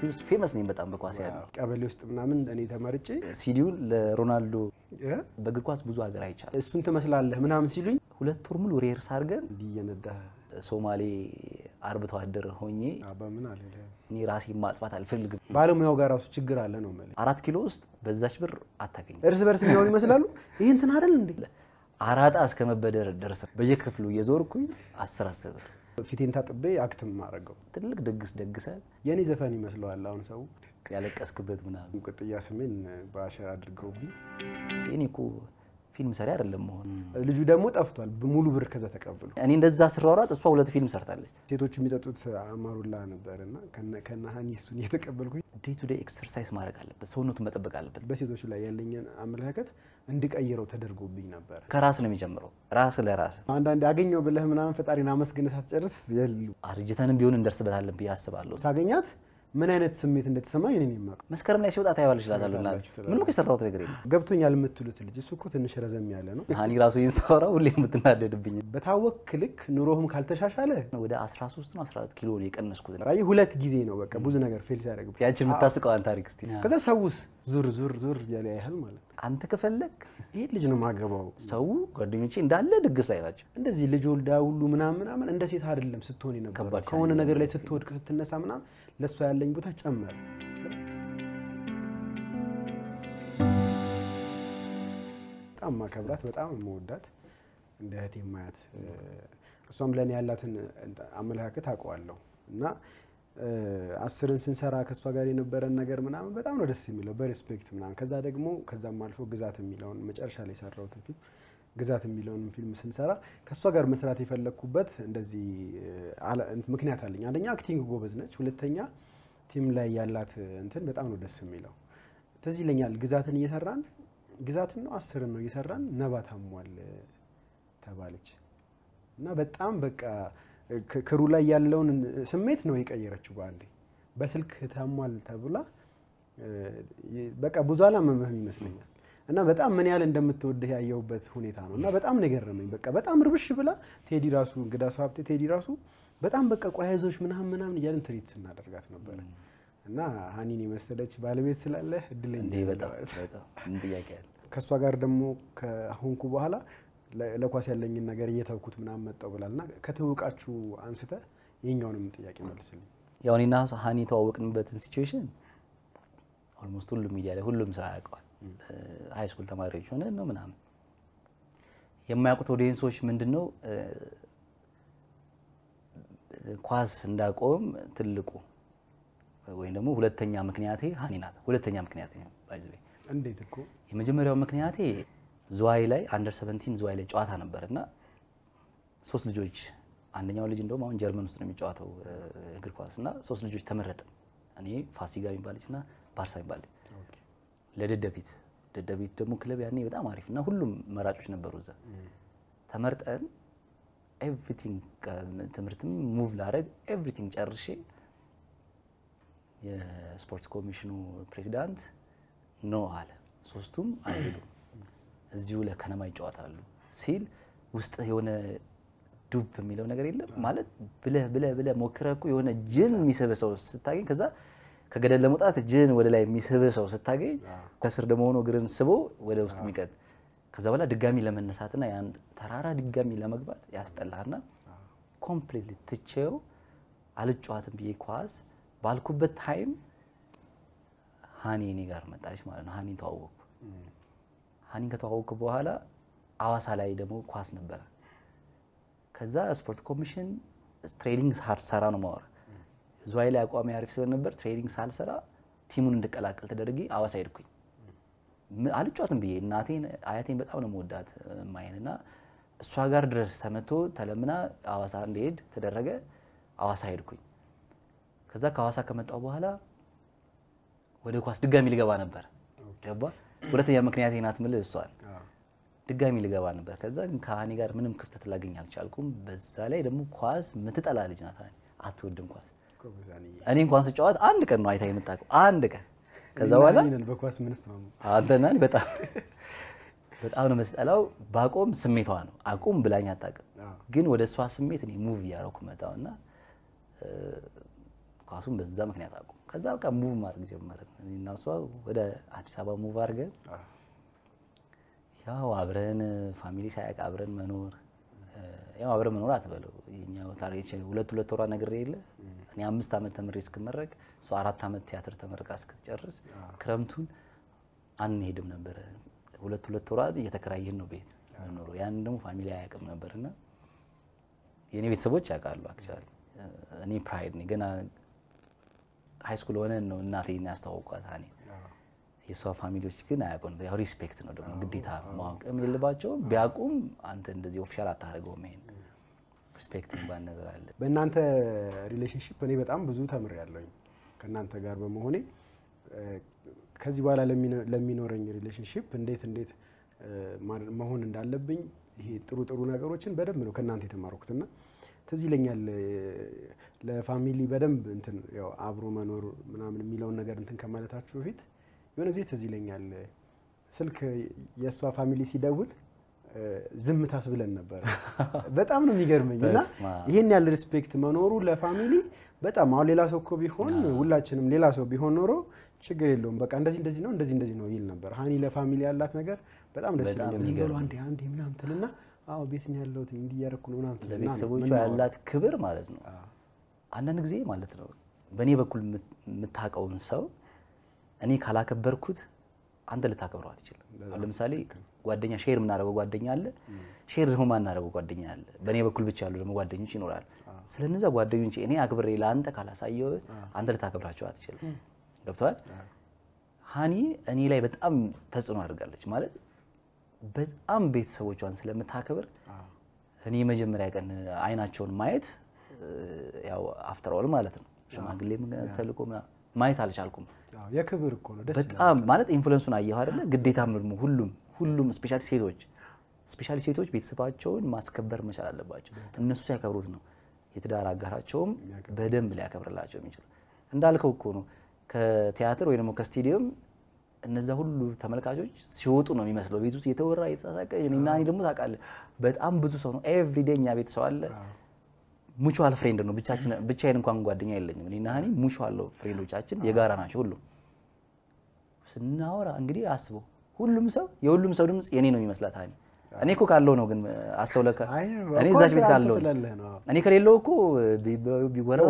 ቤት ውስጥ ፌመስ ነኝ በጣም በኳስ ያለው ቀበሌ ውስጥ ምናምን እኔ ተመርጬ ሲዲውን ለሮናልዶ እ? በእግር ኳስ ብዙ ሀገር አይቻል እሱን ትመስላለህ ምናምን ሲሉኝ ሁለት ወር ሙሉ ሬርስ አድርገን እንዲህ እየነዳህ ሶማሌ አርብቶ አደር ሆኜ በምን አለ እኔ ራሴ ማጥፋት አልፈልግም። ባለሙያው ጋር ራሱ ችግር አለ ነው የምልህ። አራት ኪሎ ውስጥ በዛች ብር አታገኝም። እርስ በርስ የሚሆኑ ይመስላሉ። ይህ እንትን አይደል እንዴ? አራጣ እስከ መበደር ደርሰን በየክፍሉ እየዞርኩኝ አስር አስር ብር ፊቴን ታጥቤ አክትም ማድረገው ትልቅ ድግስ ደግሰ የእኔ ዘፈን ይመስለዋል። አሁን ሰው ያለቀስክበት ምናምን። ቅጥያ ስሜን በአሸር አድርገውብኝ እኔ እኮ ፊልም ሰሪ አይደለም መሆን። ልጁ ደግሞ ጠፍቷል። ሙሉ ብር ከዛ ተቀብሎ እኔ እንደዛ ስሯሯጥ እሷ ሁለት ፊልም ሰርታለች። ሴቶቹ የሚጠጡት አማሩላ ነበር እና ከነ ሀኒ እሱን እየተቀበልኩኝ ዴይ ቱ ዴይ ኤክሰርሳይዝ ማድረግ አለበት፣ ሰውነቱን መጠበቅ አለበት። በሴቶች ላይ ያለኝን አመለካከት እንድቀይረው ተደርጎብኝ ነበር። ከራስ ነው የሚጀምረው፣ ራስ ለራስ አንዳንድ አገኘው ብለህ ምናምን ፈጣሪን አመስግነህ ሳትጨርስ የሉ አርጅተንም ቢሆን እንደርስበታለን ብዬ አስባለሁ። ሳገኛት ምን አይነት ስሜት እንደተሰማኝ እኔ የማውቀው መስከረም ላይ ሲወጣ ታየዋለች እላታለሁ። እና ምንም እኮ የሰራሁት ነገር የለም። ገብቶኛል የምትሉት ልጅ እሱ እኮ ትንሽ ረዘም ያለ ነው። ሀኒ ራሱ ይህን ሳወራ ሁሌ የምትናደድብኝ በታወክ ልክ ኑሮህም ካልተሻሻለ ወደ 13 ነው 14 ኪሎ ነው የቀነስኩት። ራይ ሁለት ጊዜ ነው በቃ ብዙ ነገር ፌል ሲያደርግ ያችን የምታስቀዋን ታሪክ እስቲ ከዛ ሰውስ ዙር ዙር ዙር እያለ ያህል ማለት ነው። አንተ ከፈለግ ይሄ ልጅ ነው ማገባው። ሰው ጓደኞቼ እንዳለ ድግስ ላይ ናቸው። እንደዚህ ልጅ ወልዳ ሁሉ ምናምን ምናምን እንደ ሴት አይደለም ስትሆን የነበረው ከባድ ከሆነ ነገር ላይ ስትወድቅ ስትነሳ ምናምን ለእሷ ያለኝ ቦታ ጨመረ። በጣም ማከብራት በጣም የምወዳት እንደ እህቴ ማያት እሷም ለእኔ ያላትን አመለካከት አውቀዋለሁ እና አስርን ስንሰራ ከእሷ ጋር የነበረን ነገር ምናምን በጣም ነው ደስ የሚለው በሬስፔክት ምናምን ከዛ ደግሞ ከዛም አልፎ ግዛት የሚለውን መጨረሻ ላይ የሰራሁትን ፊልም ግዛት የሚለውን ፊልም ስንሰራ ከእሷ ጋር መስራት የፈለግኩበት እንደዚህ ምክንያት አለኝ። አንደኛ አክቲንግ ጎበዝ ነች፣ ሁለተኛ ቲም ላይ ያላት እንትን በጣም ነው ደስ የሚለው። ትዝ ይለኛል ግዛትን እየሰራን ግዛትን ነው አስርን ነው እየሰራን ነባ ታሟል ተባለች እና በጣም በቃ ክሩ ላይ ያለውን ስሜት ነው የቀየረችው በአንዴ። በስልክ ታሟል ተብላ በቃ ብዙ አላመመህም ይመስለኛል እና በጣም ምን ያህል እንደምትወድህ ያየሁበት ሁኔታ ነው እና በጣም ነው የገረመኝ። በቃ በጣም ርብሽ ብላ ቴዲ ራሱ እንግዳ ሰው ሀብቴ ቴዲ ራሱ በጣም በቃ ቆያይዞች ምናምን ምናምን እያልን ትሪት ስናደርጋት ነበረ እና ሀኒን የመሰለች ባለቤት ስላለህ እድለኛ እንዴ በጣም በጣም ምን ጥያቄ ያለ ከእሷ ጋር ደግሞ ከሆንኩ በኋላ ለኳስ ያለኝን ነገር እየተውኩት ምናምን መጣው ብላል እና ከትውቃችሁ አንስተ የኛውንም ጥያቄ መልስልኝ። ያው እኔና ሀኒ የተዋወቅንበትን ሲቹዌሽን ኦልሞስት ሁሉም ሚዲያ ላይ ሁሉም ሰው ያውቀዋል። ሀይ ስኩል ተማሪዎች ሆነ ነው ምናምን የማያውቁት ኦዲየንሶች ምንድን ነው ኳስ እንዳቆም ትልቁ ወይም ደግሞ ሁለተኛ ምክንያቴ ሀኒ ናት። ሁለተኛ ምክንያቴ ነው ባይዘ እንዴት እኮ የመጀመሪያው ምክንያቴ ዝዋይ ላይ አንደር 17 ዝዋይ ላይ ጨዋታ ነበር እና ሶስት ልጆች አንደኛው ልጅ እንደውም አሁን ጀርመን ውስጥ ነው የሚጫወተው እግር ኳስ እና ሶስት ልጆች ተመረጥን። እኔ ፋሲጋ የሚባል ልጅ እና ባርሳ የሚባል ልጅ ለደደቢት ደደቢት ደግሞ ክለብ ያኔ በጣም አሪፍ እና ሁሉም መራጮች ነበሩ እዛ ተመርጠን ኤቭሪቲንግ ትምህርትም ሙቭ ላረግ ኤቭሪቲንግ ጨርሼ የስፖርት ኮሚሽኑ ፕሬዚዳንት ኖ አለ። ሶስቱም አይሄዱም እዚሁ ለከነማ ይጫወታሉ ሲል ውስጥ የሆነ ዱብ የሚለው ነገር የለም ማለት ብለህ ብለህ ብለህ ሞክረህ እኮ የሆነ ጅን የሚስብ ሰው ስታገኝ ከዛ ከገደል ለመውጣት ጅን ወደ ላይ የሚስብ ሰው ስታገኝ ከስር ደግሞ ሆኖ እግርን ስቦ ወደ ውስጥ የሚቀጥ ከዛ በኋላ ድጋሚ ለመነሳትና ያን ተራራ ድጋሚ ለመግባት ያስጠላህና ኮምፕሊትሊ ትቼው አልጫዋትም ብዬ ኳስ ባልኩበት ታይም ሀኒ እኔ ጋር መጣች ማለት ነው። ሀኒን ተዋወቅኩ። ሀኒን ከተዋወቅኩ በኋላ አዋሳ ላይ ደግሞ ኳስ ነበረ። ከዛ ስፖርት ኮሚሽን ትሬኒንግ ሳልሰራ ነው ማወራ ዝዋይ ላይ አቋሚ አሪፍ ስለነበር ትሬኒንግ ሳልሰራ ቲሙን እንድቀላቀል ተደርጌ አዋሳ ሄድኩኝ። አልጫወትም ብዬ እናቴን አያቴን በጣም ነው መወዳት ማየን እና እሷ ጋር ድረስ ተመቶ ተለምና አዋሳ እንድሄድ ተደረገ። አዋሳ ሄድኩኝ። ከዛ ከአዋሳ ከመጣሁ በኋላ ወደ ኳስ ድጋሚ ልገባ ነበር። ገባ ሁለተኛ ምክንያት ናት ምልህ እሷን ድጋሚ ልገባ ነበር። ከዛ ግን ከሀኒ ጋር ምንም ክፍተት ላገኝ አልቻልኩም። በዛ ላይ ደግሞ ኳስ ምትጠላ ልጅ ናት። አትወድም ኳስ። እኔ እንኳን ስጫወት አንድ ቀን ነው አይታ የምታውቀው አንድ ቀን። ከዛ በኋላ በኳስ ምንስ ነው አንተና በጣም በጣም ነው የምትጠላው። ባቆም ስሜቷ ነው አቁም ብላኝ አታውቅም። ግን ወደ እሷ ስሜት እኔ ሙቭ እያደረኩ መጣሁ እና ኳሱን በዛ ምክንያት አቁም። ከዛ በቃ ሙቭ ማድረግ ጀመርን። እኔና እሷ ወደ አዲስ አበባ ሙቭ አድርገን ያው አብረን ፋሚሊ ሳያውቅ አብረን መኖር ያው አብረን መኖር አትበለው የኛው ታሪክ ሁለት ሁለት ወሯ ነገር የለ እኔ አምስት ዓመት ተምሬ እስክመረቅ እሷ አራት ዓመት ቲያትር ተመርቃ እስክትጨርስ ክረምቱን አንሄድም ነበረ። ሁለት ሁለት ወሯ እየተከራየን ነው ቤት የምንኖረው። ያንን ደግሞ ፋሚሊ አያውቅም ነበርና የእኔ ቤተሰቦች ያውቃሉ። አክቹዋሊ እኔ ፕራይድ ነኝ። ገና ሃይ ስኩል ሆነን ነው እናቴን ያስተዋወቋት እኔ የእሷ ፋሚሊዎች ግን አያውቁም። ያው ሪስፔክት ነው ደግሞ ግዴታ ማወቅም የለባቸውም። ቢያውቁም አንተ እንደዚህ ኦፊሻል አታደርገውም። ይሄን ሪስፔክት እንኳን ነገር አለ። በእናንተ ሪሌሽንሽፕ እኔ በጣም ብዙ ተምሬያለሁኝ ከእናንተ ጋር በመሆኔ ከዚህ በኋላ ለሚኖረኝ ሪሌሽንሽፕ እንዴት እንዴት መሆን እንዳለብኝ ይሄ ጥሩ ጥሩ ነገሮችን በደንብ ነው ከእናንተ የተማርኩትና ትዝ ይለኛል ለፋሚሊ በደንብ እንትን ያው አብሮ መኖር ምናምን የሚለውን ነገር እንትን ከማለታችሁ በፊት የሆነ ጊዜ ትዝ ይለኛል ስልክ የእሷ ፋሚሊ ሲደውል ዝም ታስብለን ነበር። በጣም ነው የሚገርመኝ እና ይህን ያህል ሪስፔክት መኖሩ ለፋሚሊ በጣም አሁን ሌላ ሰው እኮ ቢሆን ሁላችንም ሌላ ሰው ቢሆን ኖሮ ችግር የለውም በቃ እንደዚህ እንደዚህ ነው እንደዚህ እንደዚህ ነው ይል ነበር። ሀኒ ለፋሚሊ ያላት ነገር በጣም ደስ ይለኛል። ዝም ብሎ አንዴ አንዴ ምናምን ትልና አዎ ቤት ነው ያለሁት እንዲህ እያደረኩ ነው ምናምን ትልና ለቤተሰቦቿ ያላት ክብር ማለት ነው። አንዳንድ ጊዜ ማለት ነው በእኔ በኩል የምታውቀውን ሰው እኔ ካላከበርኩት አንተ ልታከብረው አትችልም። አሁን ለምሳሌ ጓደኛ ሼር የምናደርገው ጓደኛ አለ፣ ሼር ደግሞ ማናደርገው ጓደኛ አለ። በእኔ በኩል ብቻ ያሉ ደግሞ ጓደኞች ይኖራል። ስለነዛ ጓደኞች እኔ አክብሬ ለአንተ ካላሳየው አንተ ልታከብራቸው አትችልም። ገብተዋል። ሀኒ እኔ ላይ በጣም ተጽዕኖ አድርጋለች ማለት በጣም ቤተሰቦቿን ስለምታከብር እኔ የመጀመሪያ ቀን አይናቸውን ማየት ያው አፍተር ኦል ማለት ነው ሽማግሌ ተልኮ ማየት አልቻልኩም። የክብር እኮ ነው። ደስ በጣም ማለት ኢንፍሉዌንሱን አየሁ አይደለ? ግዴታም ደግሞ ሁሉም ሁሉም ስፔሻሊ ሴቶች ስፔሻሊ ሴቶች ቤተሰባቸውን ማስከበር መቻል አለባቸው። እነሱ ሲያከብሩት ነው የትዳር አጋራቸውም በደንብ ሊያከብርላቸው የሚችሉ። እንዳልከው እኮ ነው ከቲያትር ወይ ደግሞ ከስቴዲየም እነዛ ሁሉ ተመልካቾች ሲወጡ ነው የሚመስለው። ቤት ውስጥ የተወራ የተሳሳቀ እኔና እኔ ደግሞ ታውቃለህ፣ በጣም ብዙ ሰው ነው ኤቭሪዴ እኛ ቤት ሰው አለ። ሙቹዋል ፍሬንድ ነው ብቻችን ብቻዬን እንኳን ጓደኛ የለኝም። እኔና እኔ ሙቹዋል ፍሬንዶቻችን የጋራ ናቸው። ሁሉም ስናወራ እንግዲህ አስበው፣ ሁሉም ሰው የሁሉም ሰው ድምፅ የኔ ነው የሚመስላት ሀኒ። እኔ እኮ ካለው ነው ግን አስተውለህ እኔ እዛች ቤት ካለው እኔ ከሌለው እኮ ቢወራ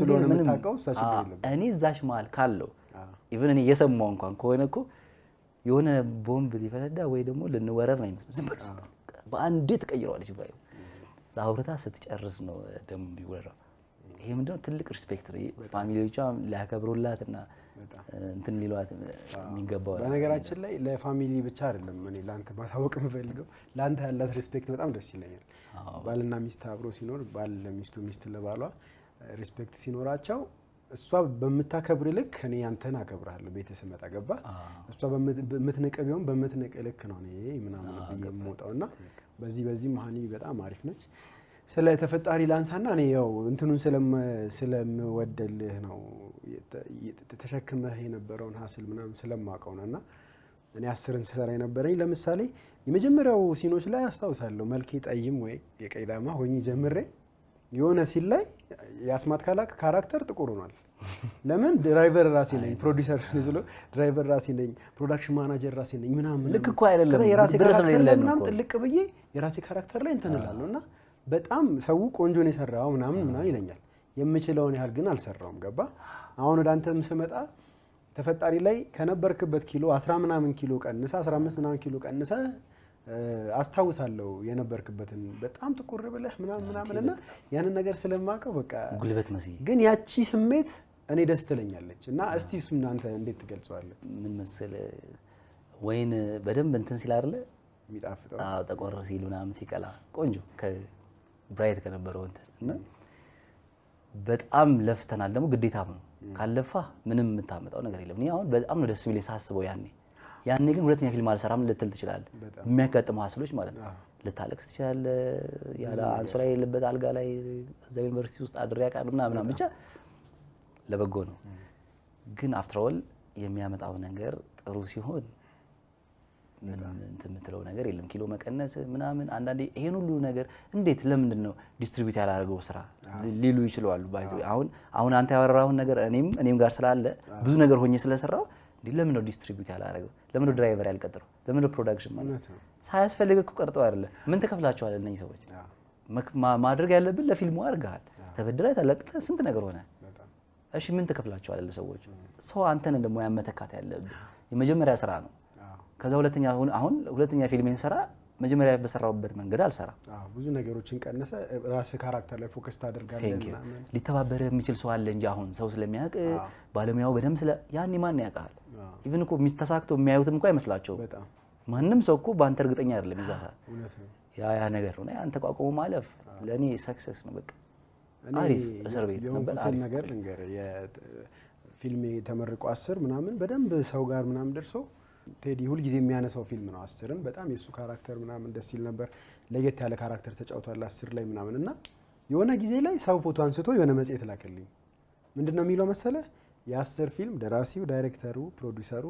እኔ እዛች መሀል ካለው ኢቨን እኔ እየሰማሁ እንኳን ከሆነ እኮ የሆነ ቦምብ ሊፈነዳ ወይ ደግሞ ልንወረር ነው የሚመስለው። ዝም ብሎ በአንዴ ትቀይረዋለች ባዩ እዛ አውርታ ስትጨርስ ነው ደግሞ ቢወራው። ይሄ ምንድነው ትልቅ ሪስፔክት ነው። ፋሚሊዎቿ ሊያከብሩላት እና እንትን ሊሏት የሚገባው በነገራችን ላይ ለፋሚሊ ብቻ አይደለም እኔ ለአንተ ማሳወቅ የምፈልገው ለአንተ ያላት ሪስፔክት በጣም ደስ ይለኛል። ባልና ሚስት አብሮ ሲኖር ባል ለሚስቱ ሚስት ለባሏ ሪስፔክት ሲኖራቸው እሷ በምታከብር ልክ እኔ አንተን አከብርሃለሁ። ቤት ስመጣ ገባ እሷ በምትንቅ ቢሆን በምትንቅ ልክ ነው እኔ ምናምን ብዬ የምወጣው እና በዚህ በዚህም ሀኒ በጣም አሪፍ ነች። ስለ ተፈጣሪ ላንሳና እኔ ያው እንትኑን ስለምወደልህ ነው ተሸክመህ የነበረውን ሀስል ምናምን ስለማውቀው ነው እና እኔ አስርን ስሰራ የነበረኝ ለምሳሌ የመጀመሪያው ሲኖች ላይ አስታውሳለሁ መልኬ ጠይም ወይ የቀይ ዳማ ሆኜ ጀምሬ የሆነ ሲል ላይ የአስማት ካራክተር ጥቁር ሆኗል። ለምን ድራይቨር ራሴ ነኝ፣ ፕሮዲሰር ስሎ ድራይቨር ራሴ ነኝ፣ ፕሮዳክሽን ማናጀር ራሴ ነኝ ምናምን ልክ እኮ አይደለም። የራሴ ድረስ ነው ካራክተር ላይ የለን ምናምን እኮ። ጥልቅ ብዬ የራሴ ካራክተር ላይ እንትን እላለሁ እና በጣም ሰው ቆንጆን የሰራው ምናምን ምናምን ይለኛል። የምችለውን ያህል ግን አልሰራውም። ገባ አሁን ወደ አንተም ስመጣ ተፈጣሪ ላይ ከነበርክበት ኪሎ አስራ ምናምን ኪሎ ቀንሰ አስራ አምስት ምናምን ኪሎ ቀንሰ አስታውሳለሁ የነበርክበትን በጣም ጥቁር ብለህ ምናምን ምናምን እና ያንን ነገር ስለማውቀው በቃ ጉልበት መስዬ ግን ያቺ ስሜት እኔ ደስ ትለኛለች እና እስቲ እሱ እናንተ እንዴት ትገልጸዋለህ? ምን መሰለ ወይን በደንብ እንትን ሲል አይደለ የሚጣፍጠው አዎ፣ ጠቆር ሲል ምናምን ሲቀላ ቆንጆ ከብራይት ከነበረው እንትን እና በጣም ለፍተናል። ደግሞ ግዴታም ነው። ካለፋ ምንም የምታመጣው ነገር የለም። እኔ አሁን በጣም ነው ደስ የሚለኝ ሳስበው ያኔ ያኔ ግን ሁለተኛ ፊልም አልሰራም ልትል ትችላለህ። በጣም። የሚያጋጥሙ ሀስሎች ማለት ነው። አዎ። ልታለቅስ ትችላለህ። ያለ አንሶላ የሌለበት አልጋ ላይ እዛ ዩኒቨርሲቲ ውስጥ አድሬ አውቃለሁ ምናምን ምናምን ብቻ ለበጎ ነው። ግን አፍተር ኦል የሚያመጣው ነገር ጥሩ ሲሆን ምንም እንትን የምትለው ነገር የለም። ኪሎ መቀነስ ምናምን አንዳንዴ ይሄን ሁሉ ነገር እንዴት ለምንድን ነው ዲስትሪቢዩት ያላደረገው ስራ ሊሉ ይችላሉ። ባይ ዘ ወይ አሁን አሁን አንተ ያወራሁን ነገር እኔም እኔም ጋር ስላለ ብዙ ነገር ሆኜ ስለሰራው እንዴ ለምን ነው ዲስትሪቢዩት ያላደረገው? ለምን ነው ድራይቨር ያልቀጥረው? ለምን ነው ፕሮዳክሽን ማለት እውነት ነው። ሳያስፈልግ እኮ ቀርጠው አይደለም። ምን ተከፍላቸዋል እነዚህ ሰዎች? አዎ፣ መክ- ማ- ማድረግ ያለብን ለፊልሙ አድርገሃል። ተበድረህ ተለቅተህ ስንት ነገር ሆነ። በጣም እሺ ምን ተከፍላቸዋል ለሰዎች? ሰው አንተን ደግሞ ያመተካት ያለብህ የመጀመሪያ ስራ ነው። አዎ፣ ከዛ ሁለተኛ አሁን አሁን ሁለተኛ ፊልሜን ስራ መጀመሪያ በሰራሁበት መንገድ አልሰራም። አዎ፣ ብዙ ነገሮችን ቀንሰ ራስህ ካራክተር ላይ ፎከስ ታደርጋለህ ቴንክ ዩ ምናምን። ሊተባበረ የሚችል ሰው አለ እንጂ አሁን ሰው ስለሚያውቅ ባለሙያው በደንብ ስለ ያኔ ማን ያውቃል? አዎ፣ ኢቭን እኮ ሚስ ተሳክቶ የሚያዩትም እኮ አይመስላቸውም። በጣም ማንም ሰው እኮ በአንተ እርግጠኛ አይደለም የዛ ሰዓት። እውነት ነው። ያ ያ ነገር ነው። ያን ተቋቁሞ ማለፍ ለእኔ ሰክሰስ ነው። በቃ እኔ አሪፍ እስር ቤት ነበር። የሆንኩትን አሪፍ ነገር ልንገርህ። ፊልሜ ተመርቆ አስር ምናምን በደንብ ሰው ጋር ምናምን ደርሶ ቴዲ ሁልጊዜ የሚያነሳው ፊልም ነው። አስርን በጣም የእሱ ካራክተር ምናምን ደስ ይል ነበር። ለየት ያለ ካራክተር ተጫውቷል አስር ላይ ምናምን እና የሆነ ጊዜ ላይ ሰው ፎቶ አንስቶ የሆነ መጽሔት ላከልኝ። ምንድን ነው የሚለው መሰለ የአስር ፊልም ደራሲው፣ ዳይሬክተሩ፣ ፕሮዲውሰሩ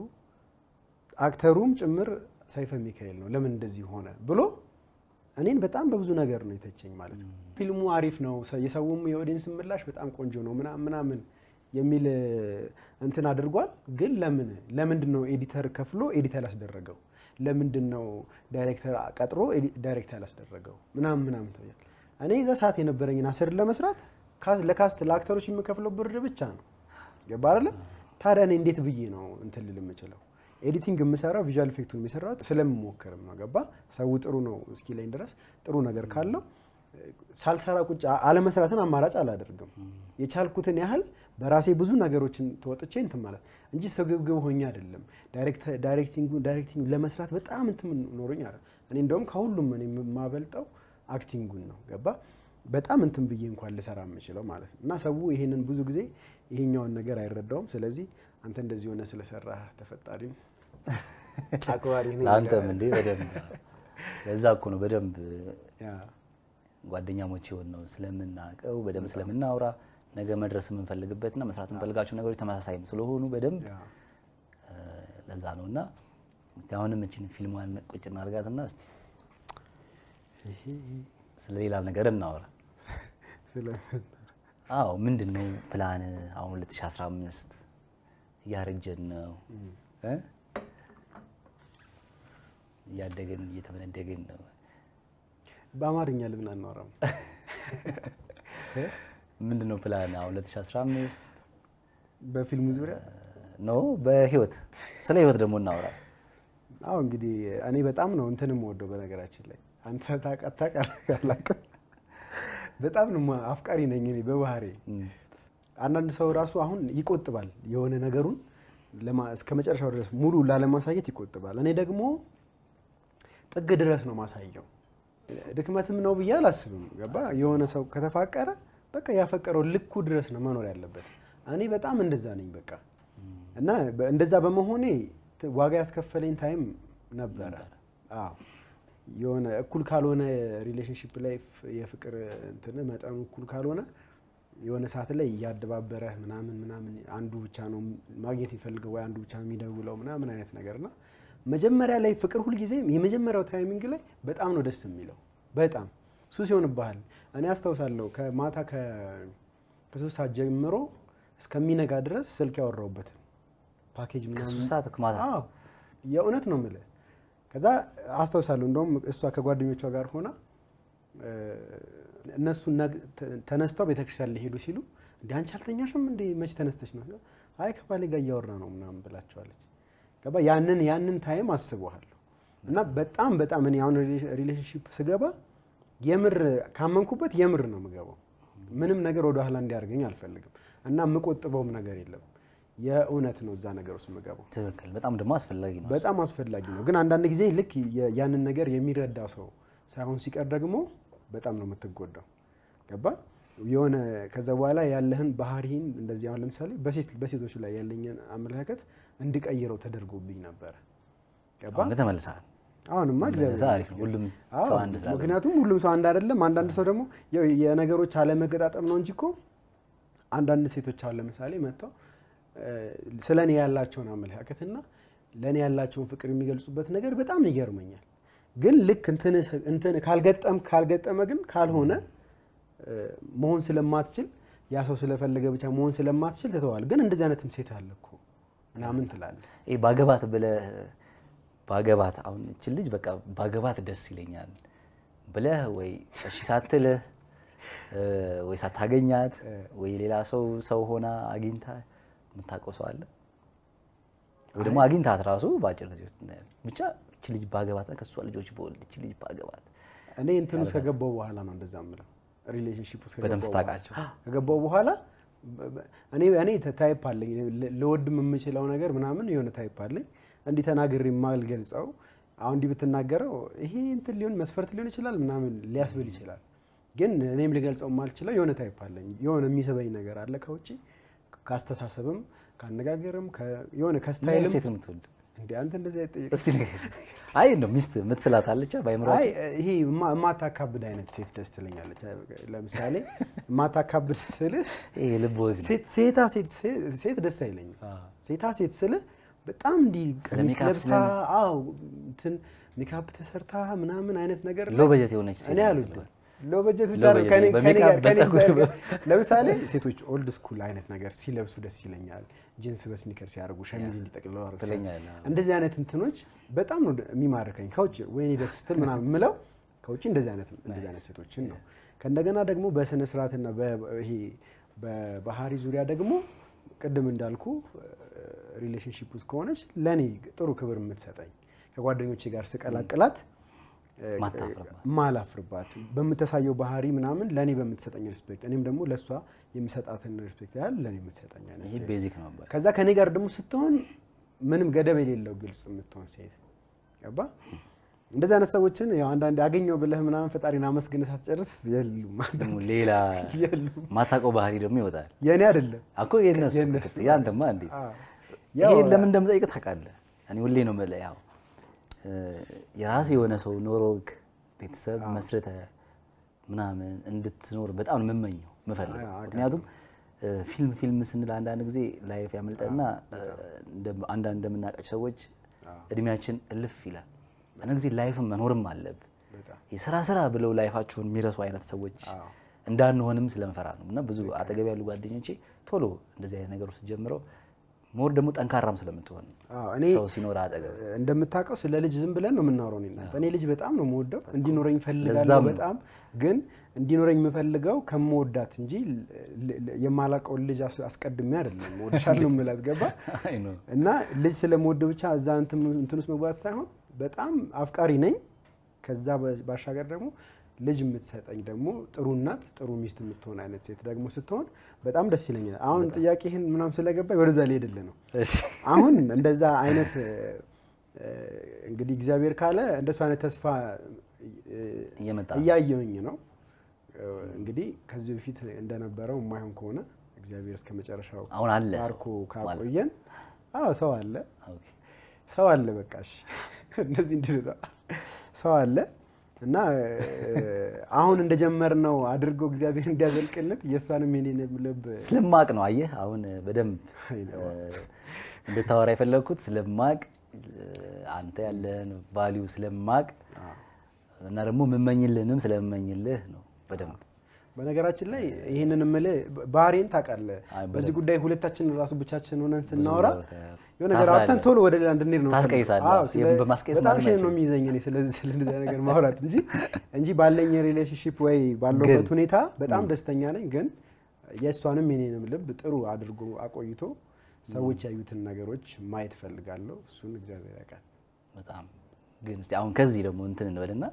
አክተሩም ጭምር ሰይፈ ሚካኤል ነው። ለምን እንደዚህ ሆነ ብሎ እኔን በጣም በብዙ ነገር ነው የተቸኝ ማለት ነው። ፊልሙ አሪፍ ነው፣ ሰ- የሰውም የኦዲየንስ ምላሽ በጣም ቆንጆ ነው ምናምን ምናምን የሚል እንትን አድርጓል። ግን ለምን ለምንድን ነው ኤዲተር ከፍሎ ኤዲት ያላስደረገው? ለምንድን ነው ዳይሬክተር ቀጥሮ ኤዲ- ዳይሬክት ያላስደረገው? ምናምን ምናምን ተብያል። እኔ የዛ ሰዓት የነበረኝን አስርን ለመስራት ካስ- ለካስት ለአክተሮች የምከፍለው ብር ብቻ ነው። ገባ አይደለ? ታዲያ እኔ እንዴት ብዬ ነው እንትን ልል የምችለው? ኤዲቲንግ የምሰራው ቪዥዋል ኢፌክቱን የሚሰራው ስለምሞክርም ነው። ገባ ሰው ጥሩ ነው እስኪለኝ ድረስ ጥሩ ነገር ካለው ሳልሰራ ቁጭ አለመስራትን አማራጭ አላደርግም። የቻልኩትን ያህል በራሴ ብዙ ነገሮችን ተወጥቼ እንትን ማለት እንጂ ስግብግብ ሆኜ አይደለም። ዳይሬክቲንግ ዳይሬክቲንግ ለመስራት በጣም እንትን ኖሮኝ አለ። እኔ እንደውም ከሁሉም እኔ የማበልጠው አክቲንጉን ነው። ገባ በጣም እንትን ብዬ እንኳን ልሰራ የምችለው ማለት ነው። እና ሰው ይሄንን ብዙ ጊዜ ይሄኛውን ነገር አይረዳውም። ስለዚህ አንተ እንደዚህ ሆነ ስለሰራህ ተፈጣሪም አክባሪ ነኝ አንተም እንዴ በደንብ ለዛ እኮ ነው በደንብ ያ ጓደኛሞች የሆን ነው ስለምናውቀው በደንብ ስለምናውራ ነገ መድረስ የምንፈልግበትና መስራት የምንፈልጋቸው ነገሮች ተመሳሳይም ስለሆኑ በደንብ ያ እ፣ ለዛ ነው እና እስቲ አሁንም እችን ፊልሟን ቁጭ እናድርጋትና እስቲ ስለ ሌላ ነገር እናወራ። ስለምን አዎ ምንድን ነው ፕላን? አሁን 2015 እያረጀን ነው እ? እያደግን እየተመነደግን ነው። በአማርኛ ልብን አናወራም። ምንድን ነው ፕላን? አሁን 2015 በፊልሙ ዙሪያ ነው በህይወት ስለ ህይወት ደግሞ እናወራ። አሁ እንግዲህ እኔ በጣም ነው እንትንም ወደው በነገራችን ላይ አንተ ታውቃት ታውቃለህ አላውቅም። በጣም ነው ማ- አፍቃሪ ነኝ እኔ በባህሬ። አንዳንድ ሰው ራሱ አሁን ይቆጥባል የሆነ ነገሩን ለማ- እስከ መጨረሻው ድረስ ሙሉ ላለማሳየት ይቆጥባል። እኔ ደግሞ ጥግ ድረስ ነው ማሳየው። ድክመትም ነው ብዬ አላስብም። ገባ የሆነ ሰው ከተፋቀረ በቃ ያፈቀረው ልኩ ድረስ ነው መኖር ያለበት። እኔ በጣም እንደዛ ነኝ በቃ እና በ- እንደዛ በመሆኔ ት- ዋጋ ያስከፈለኝ ታይም ነበረ። አዎ የሆነ እኩል ካልሆነ ሪሌሽንሽፕ ላይ ፍ- የፍቅር እንትን መጠኑ እኩል ካልሆነ የሆነ ሰዓት ላይ እያደባበረህ ምናምን ምናምን አንዱ ብቻ ነው ማግኘት የሚፈልገው ወይ አንዱ ብቻ ነው የሚደውለው ምናምን አይነት ነገር እና መጀመሪያ ላይ ፍቅር ሁልጊዜ የመጀመሪያው ታይሚንግ ላይ በጣም ነው ደስ የሚለው። በጣም ሱስ ይሆንብሃል። እኔ አስታውሳለሁ ከማታ ከ- ከሶስት ሰዓት ጀምሮ እስከሚነጋ ድረስ ስልክ ያወራሁበትን ፓኬጅ ምናምን ከሶስት ሰዓት ማታ አዎ የእውነት ነው የምልህ። ከዛ አስታውሳለሁ እንደውም እሷ ከጓደኞቿ ጋር ሆና እ፣ እነሱ ነግ- ተ- ተነስተው ቤተክርስቲያን ሊሄዱ ሲሉ እንዲ አንቺ አልተኛሽም እንዴ መች ተነስተሽ ነው? አይ ከባሌ ጋር እያወራ ነው ምናምን ብላቸዋለች። ገባ ያንን ያንን ታይም አስበዋለሁ እና በጣም በጣም እኔ አሁን ሪሌሽንሽፕ ስገባ የምር ካመንኩበት የምር ነው የምገባው። ምንም ነገር ወደ ኋላ እንዲያደርገኝ አልፈልግም እና የምቆጥበውም ነገር የለም። የእውነት ነው እዛ ነገር ውስጥ የምገባው። ትክክል። በጣም ደግሞ አስፈላጊ ነው። በጣም አስፈላጊ ነው። ግን አንዳንድ ጊዜ ልክ የ- ያንን ነገር የሚረዳ ሰው ሳይሆን ሲቀር ደግሞ በጣም ነው የምትጎዳው። ገባ የሆነ ከዛ በኋላ ያለህን ባህሪህን እንደዚህ አሁን ለምሳሌ በሴት በሴቶች ላይ ያለኝን አመለካከት እንድቀይረው ተደርጎብኝ ነበረ። ገባ አሁን ግን ተመልሰሃል። አሁንማ እግዚአብሔር ተመልሰህ አሪፍ ነው። ይመስገን። ሁሉም አዎ፣ ሰው አንድ ስላለ ምክንያቱም ሁሉም ሰው አንድ አይደለም። አንዳንድ ሰው ደግሞ ያው የነገሮች አለመገጣጠም ነው እንጂ እኮ አንዳንድ ሴቶች አሁን ለምሳሌ መጥተው ስለ እኔ ያላቸውን አመለካከትና ለእኔ ያላቸውን ፍቅር የሚገልጹበት ነገር በጣም ይገርመኛል። ግን ልክ እንትን እንትን ካልገጠም ካልገጠመ ግን ካልሆነ እ፣ መሆን ስለማትችል ያ ሰው ስለፈለገ ብቻ መሆን ስለማትችል ትተዋል። ግን እንደዚህ አይነትም ሴት አለ እኮ ምናምን ትላለህ። ይሄ ባገባት ብለህ ባገባት አሁን እችን ልጅ በቃ ባገባት ደስ ይለኛል ብለህ ወይ እሺ ሳትልህ እ፣ ወይ ሳታገኛት ወይ ሌላ ሰው ሰው ሆና አግኝታ የምታውቀው ሰው አለ ወይ ደግሞ አግኝታት ራሱ በአጭር ጊዜ ውስጥ እናያለን። ብቻ እች ልጅ ባገባት ከእሷ ልጆች በወልድ እች ልጅ ባገባት እኔ እንትን ውስጥ ከገባው በኋላ ነው እንደዛ ምለው ሪሌሽንሺፕ ውስጥ በደንብ ከገባው ስታውቃቸው። በኋላ- ከገባው በኋላ በ- በ- እኔ እኔ ታይፕ አለኝ ለ- ለወድም የምችለው ነገር ምናምን የሆነ ታይፕ አለኝ እንዲህ ተናግሬ የማልገልጸው አሁን እንዲህ ብትናገረው ይሄ እንትን ሊሆን መስፈርት ሊሆን ይችላል ምናምን ሊያስብል ይችላል። ግን እኔም ልገልጸው የማልችለው የሆነ ታይፕ አለኝ የሆነ የሚስበኝ ነገር አለ ከውጭ ከአስተሳሰብም ከአነጋገርም ከ- የሆነ ምን አይነት ከስታይልም ሴት ነው የምትወድ? እንደ አንተ እንደዚህ አይጠየቅም። እስቲ ንገረኝ። አይ ነው ሚስት የምትስላት አለች ባይምሯ አይ ይሄ የማ- የማታካብድ አይነት ሴት ደስ ትለኛለች። ለምሳሌ የማታካብድ ስልህ ይሄ ልብ ወግ ነው። ሴት- ሴታ ሴት ሴት ደስ አይለኝም። ሴታ ሴት ስልህ በጣም እንዲህ ስለ ቀሚስ ሜካፕ ለብሳ አዎ እንትን ሜካፕ ተሰርታ ምናምን አይነት ነገር ሎ በጀት የሆነች ሴት እኔ ነው አልወድም። ሎ በጀት ብቻ ሎ ነው በጀት ከኔ ከኔ በሜካፕ ጋር ከኔ በፀጉር ስታይል ጋር ለምሳሌ ሴቶች ኦልድ ስኩል አይነት ነገር ሲለብሱ ደስ ይለኛል። ጂንስ በስኒከር ሲያደርጉ ሸሚዝ እንዲጠቅልለው አድርገው ትለኛለህ። እንደዚህ አይነት እንትኖች በጣም ነው የሚማርከኝ። ከውጭ ወይኔ ደስ ስትል ምናምን የምለው ከውጭ እንደዚህ አይነት እንደዚህ አይነት ሴቶችን ነው። ከእንደገና ደግሞ በስነ ስርዓትና በ- ይሄ በባህሪ ዙሪያ ደግሞ ቅድም እንዳልኩ ሪሌሽንሺፕ ውስጥ ከሆነች ለእኔ ጥሩ ክብር የምትሰጠኝ ከጓደኞቼ ጋር ስቀላቅላት እ፣ ማታፍርባት። ማላፍርባት በምታሳየው ባህሪ ምናምን ለእኔ በምትሰጠኝ ሪስፔክት እኔም ደግሞ ለእሷ የምሰጣትን ሪስፔክት ያህል ለእኔ የምትሰጠኝ አይነት ይሄ ሴት ቤዚክ ነው አባይ። ከዛ ከኔ ጋር ደግሞ ስትሆን ምንም ገደብ የሌለው ግልጽ የምትሆን ሴት ገባ። እንደዚህ አይነት ሰዎችን ያው አንዳንዴ አገኘው ብለህ ምናምን ፈጣሪን አመስግነህ ሳትጨርስ የሉም ደግሞ ሌላ የሉም። ማታውቀው ባህሪ ደግሞ ይወጣል የእኔ አይደለም። እኮ የነሱ የነሱ። ያንተማ እንዴ አዎ። ይሄ ያው ለምን እንደምጠይቅ ታውቃለህ? እኔ ሁሌ ነው የምልህ ያው እ፣ የራስህ የሆነ ሰው ኖሮክ ቤተሰብ መስርተ ምናምን እንድትኖር በጣም ነው የምመኘው የምፈልገው። አዎ፣ ምክንያቱም እ፣ ፊልም ፊልም ስንል አንዳንድ ጊዜ ላይፍ ያመልጠና እ፣ እንደ- አንዳንድ እንደምናውቃቸው ሰዎች እድሜያችን እልፍ ይላል። አንዳንድ ጊዜ ላይፍን መኖርም አለብህ። በጣም የስራ ስራ ብለው ላይፋችሁን የሚረሱ አይነት ሰዎች አዎ። እንዳንሆንም ስለምፈራ ነው። እና ብዙ አጠገብ ያሉ ጓደኞቼ ቶሎ እንደዚህ አይነት ነገር ውስጥ ጀምረው ሞር ደግሞ ጠንካራም ስለምትሆን አዎ፣ እኔ ሰው ሲኖር አጠገብ እንደምታውቀው ስለ ልጅ ዝም ብለን ነው የምናወራው። እኔ እናንተ እኔ ልጅ በጣም ነው የምወደው እንዲኖረኝ እፈልጋለሁ ለዛም ነው። በጣም ግን እንዲኖረኝ የምፈልገው ከምወዳት እንጂ ል- ል- የማላውቀውን ልጅ አስ- አስቀድሜ አይደለም እወድሻለሁ የምላት ገባ አይ ነው እና ልጅ ስለምወድ ብቻ እዛ እንትን እንትን ውስጥ መግባት ሳይሆን በጣም አፍቃሪ ነኝ። ከዛ በ- ባሻገር ደግሞ ልጅ የምትሰጠኝ ደግሞ ጥሩ እናት፣ ጥሩ ሚስት የምትሆን አይነት ሴት ደግሞ ስትሆን በጣም ደስ ይለኛል። አሁን ጥያቄህን ምናምን ስለገባኝ ወደዛ ሊሄድልህ ነው። እሺ አሁን እንደዛ አይነት እ፣ እ፣ እንግዲህ እግዚአብሔር ካለ እንደሱ አይነት ተስፋ እ፣ እየመጣ እያየውኝ ነው። እ፣ እንግዲህ ከዚህ በፊት እንደነበረው የማይሆን ከሆነ እግዚአብሔር እስከ መጨረሻው አሁን አለ ሰው ባርኮ ማለት ነው። ካቆየን፣ አዎ ሰው አለ ኦኬ። ሰው አለ በቃ እሺ። እንደዚህ እንዲህ ሰው አለ እና እ፣ አሁን እንደጀመርነው አድርጎ እግዚአብሔር እንዲያዘልቅልን የእሷንም የኔንም ልብ ስለማቅ ነው አየህ፣ አሁን በደንብ አይ ነው። እ፣ እንድታወራ የፈለግኩት ስለማቅ እ፣ አንተ ያለን ቫሊዩ ስለማቅ እና ደግሞ የምመኝልህንም ስለምመኝልህ ነው በደንብ በነገራችን ላይ ይህንን የምልህ ባህሬን ታውቃለህ። አይ፣ በዚህ ጉዳይ ሁለታችን ራሱ ብቻችን ሆነን ስናወራ ታወራለህ። የሆነ ነገር አውርተን ቶሎ ወደ ሌላ እንድንሄድ ነው ታስቀይሳለህ። የምፈልገው። አዎ፣ ስለ- ይሄን በማስቀየስ በጣም ማንም ሼም ነው አይችልም። የሚይዘኝ እኔ ስለዚህ ስለ እንደዚያ ነገር ማውራት እንጂ እንጂ ባለኝ ሪሌሽንሽፕ ወይ ባለበት ሁኔታ በጣም ደስተኛ ነኝ። ግን የእሷንም የኔንም ልብ ጥሩ አድርጎ አቆይቶ ሰዎች ያዩትን ነገሮች ማየት እፈልጋለሁ። እሱን እግዚአብሔር ያውቃል። በጣም ግን እስቲ አሁን ከዚህ ደግሞ እንትን እንበልና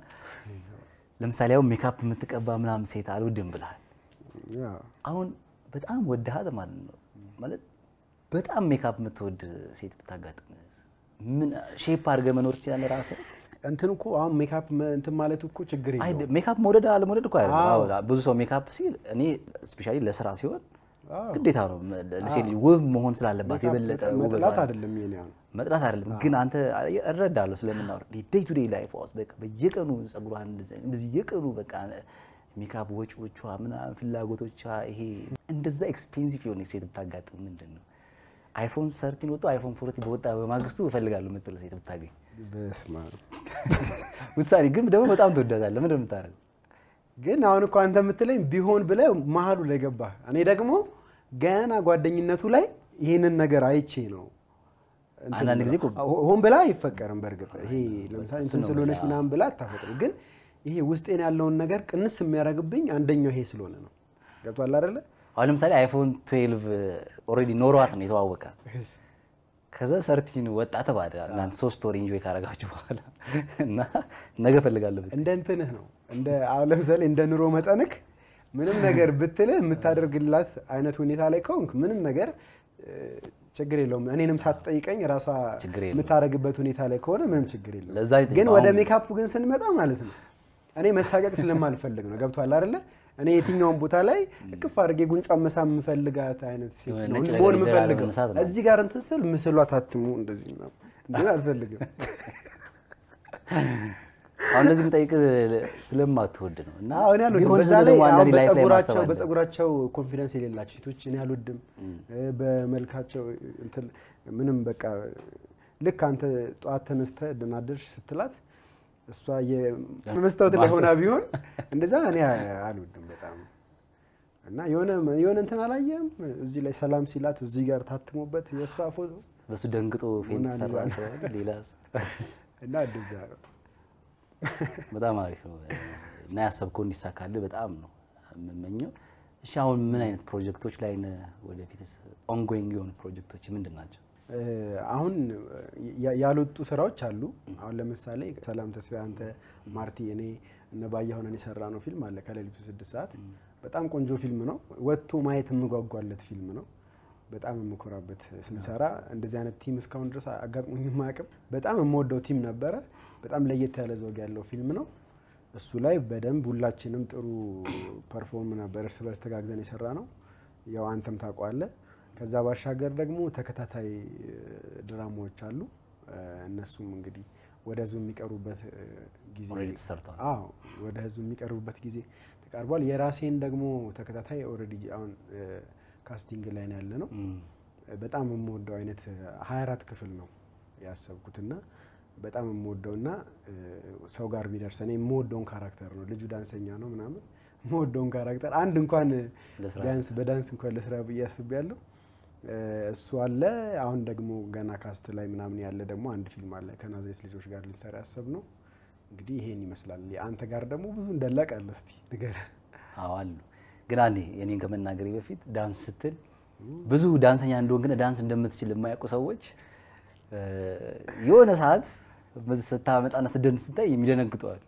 ለምሳሌ አሁን ሜካፕ የምትቀባ ምናምን ሴት አልወድም ብልሃል። ያው አሁን በጣም ወድሃት ማለት ነው ማለት በጣም ሜካፕ የምትወድ ሴት ብታጋጥም ምን ሼፕ አድርገህ መኖር ትችላለህ ራስህ? እንትን እኮ አሁን ሜካፕ መ- እንትን ማለቱ እኮ ችግር አይ የለውም። ሜካፕ መውደድ አለመውደድ እኮ አይደለም። አዎ። አዎ፣ ብዙ ሰው ሜካፕ ሲል እኔ ስፔሻሊ ለስራ ሲሆን አዎ። ግዴታ ነው ለሴት ልጅ ውብ መሆን ስላለባት የበለጠ መጥላት ውበቷን አይደለም የኔ አሁን መጥላት አይደለም ግን አንተ እረዳለሁ ስለምናወር ዴይ ቱ ዴይ ላይፍ ውስጥ በቃ በየቀኑ ጸጉሯን እንደዚህ አይነት በየቀኑ በቃ ሜካፕ ወጪዎቿ ምናምን ፍላጎቶቿ ይሄ እንደዛ ኤክስፔንሲቭ የሆነ ሴት ብታጋጥም ምንድን ነው አይፎን ሰርቲን ወጥቶ አይፎን ፎርቲ በወጣ በማግስቱ እፈልጋለሁ የምትለው ሴት ብታገኝ በስመ አብ። ውሳኔ ግን ደግሞ በጣም ትወዳታለህ። ምንድን ነው የምታደርገው? ግን አሁን እኮ አንተ የምትለኝ ቢሆን ብለህ መሀሉ ላይ ገባህ። እኔ ደግሞ ገና ጓደኝነቱ ላይ ይህንን ነገር አይቼ ነው እንትን አንዳንድ ጊዜ እኮ ሆ- ሆን ብላ አይፈቀርም። በእርግጥ ይሄ ለምሳሌ እንትን ነው ስለሆነች ብላ- ምናምን ብላ አታፈቅርም። ግን ይሄ ውስጤን ያለውን ነገር ቅንስ የሚያደርግብኝ አንደኛው ይሄ ስለሆነ ነው። ገብቷል አይደለ? አሁን ለምሳሌ አይፎን 12 ኦልሬዲ ኖሯት ነው የተዋወቃት። ከዛ ሰርቲን ወጣ ተባለ። እናንተ ሶስት ወር ኢንጆይ ካረጋችሁ በኋላ እና ነገ እፈልጋለሁ ብትል እንደ እንትንህ ነው እንደ አሁን ለምሳሌ እንደ ኑሮ መጠንክ ምንም ነገር ብትልህ የምታደርግላት አይነት ሁኔታ ላይ ከሆንክ ምንም ነገር እ፣ ችግር የለውም። እኔንም ሳትጠይቀኝ ራሷ ችግር የለውም። የምታደርግበት ሁኔታ ላይ ከሆነ ምንም ችግር የለውም። ለዛ ነው ግን የጠየቀው። ወደ አሁን- ሜካፑ ግን ስንመጣ ማለት ነው እኔ መሳቀቅ ስለማልፈልግ ነው። ገብቷል አይደለ? እኔ የትኛውን ቦታ ላይ እቅፍ አድርጌ ጉንጯን መሳም የምፈልጋት አይነት ሴት የሆነ ነው ነጭ ነገር መሆን ይዘህ የምፈልገው። ላለመነሳት ነው። እዚህ ጋር እንትን ስል ምስሏ ታትሙ እንደዚህ ምናምን እንዲህ አልፈልግም። አሁን እንደዚህ የምጠይቅ ስለማትወድ ነው እና አሁን ያሉት ቢሆን በዛ ዝም ላይ ደግሞ አሁን አንዳንዴ ላይፍ ላይ ማሰብ በጸጉራቸው አለ። በጸጉራቸው ኮንፊደንስ የሌላቸው ሴቶች እኔ አልወድም። እ፣ በመልካቸው እንትን ምንም በቃ ልክ አንተ ጠዋት ተነስተህ ደህና አደርሽ ስትላት እሷ የመስታወት ላይ ሆና ቢሆን እንደዛ እኔ አልወድም በጣም እና የሆነ የሆነ እንትን አላየም እዚህ ላይ ሰላም ሲላት እዚህ ጋር ታትሞበት የእሷ ፎቶ በሱ ደንግጦ ፌንት ሞናሊዛ ሰራ ነው። ተባለ። ሌላ እና እንደዛ ነው። በጣም አሪፍ ነው እና ያሰብከው እንዲሳካልህ በጣም ነው የምመኘው። እሺ አሁን ምን አይነት ፕሮጀክቶች ላይ ነህ? ወደፊትስ ኦንጎይንግ የሆኑ ፕሮጀክቶች ምንድን ናቸው? እ፣ አሁን ያ- ያልወጡ ስራዎች አሉ። አሁን ለምሳሌ ሰላም ተስፋ፣ አንተ ማርቲ፣ እኔ እነ ባያ ሆነን የሰራ ነው ፊልም አለ ከሌሊቱ ስድስት ሰዓት በጣም ቆንጆ ፊልም ነው። ወጥቶ ማየት የምጓጓለት ፊልም ነው። በጣም የምኮራበት ስንሰራ እንደዚህ አይነት ቲም እስካሁን ድረስ አጋጥሞኝ የማያውቅም። በጣም የምወደው ቲም ነበረ። በጣም ለየት ያለ ዘውግ ያለው ፊልም ነው። እሱ ላይ በደንብ ሁላችንም ጥሩ ፐርፎርም ነበር። እርስ በርስ ተጋግዘን የሰራ ነው። ያው አንተም ታውቀዋለህ። ከዛ ባሻገር ደግሞ ተከታታይ እ፣ ድራማዎች አሉ። እ፣ እነሱም እንግዲህ ወደ ህዝብ የሚቀርቡበት እ፣ ጊዜ ኦልሬዲ ተሰርተዋል። አዎ ወደ ህዝብ የሚቀርቡበት ጊዜ ተቃርቧል። የራሴን ደግሞ ተከታታይ ኦልሬዲ አሁን እ፣ ካስቲንግ ላይ ነው ያለ ነው። እም፣ በጣም የምወደው አይነት 24 ክፍል ነው ያሰብኩትና በጣም የምወደውና እ፣ ሰው ጋር ቢደርስ እኔ የምወደውን ካራክተር ነው። ልጁ ዳንሰኛ ነው ምናምን የምወደውን ካራክተር አንድ እንኳን ለስራ ዳንስ በዳንስ እንኳን ለስራ ብዬ አስቤያለሁ። እ፣ እሱ አለ። አሁን ደግሞ ገና ካስት ላይ ምናምን ያለ ደግሞ አንድ ፊልም አለ ከናዝሬት ልጆች ጋር ልንሰራ ያሰብ ነው። እንግዲህ ይሄን ይመስላል። አንተ ጋር ደግሞ ብዙ እንደላቅ አለ። እስቲ ንገረን። አዎ አሉ። ግን አንዴ የኔን ከመናገሬ በፊት ዳንስ ስትል ብዙ ዳንሰኛ እንደሆን ግን ዳንስ እንደምትችል የማያውቁ ሰዎች እ፣ የሆነ ሰዓት ስታመጣና ስትደንስ ስታይ የሚደነግጠዋል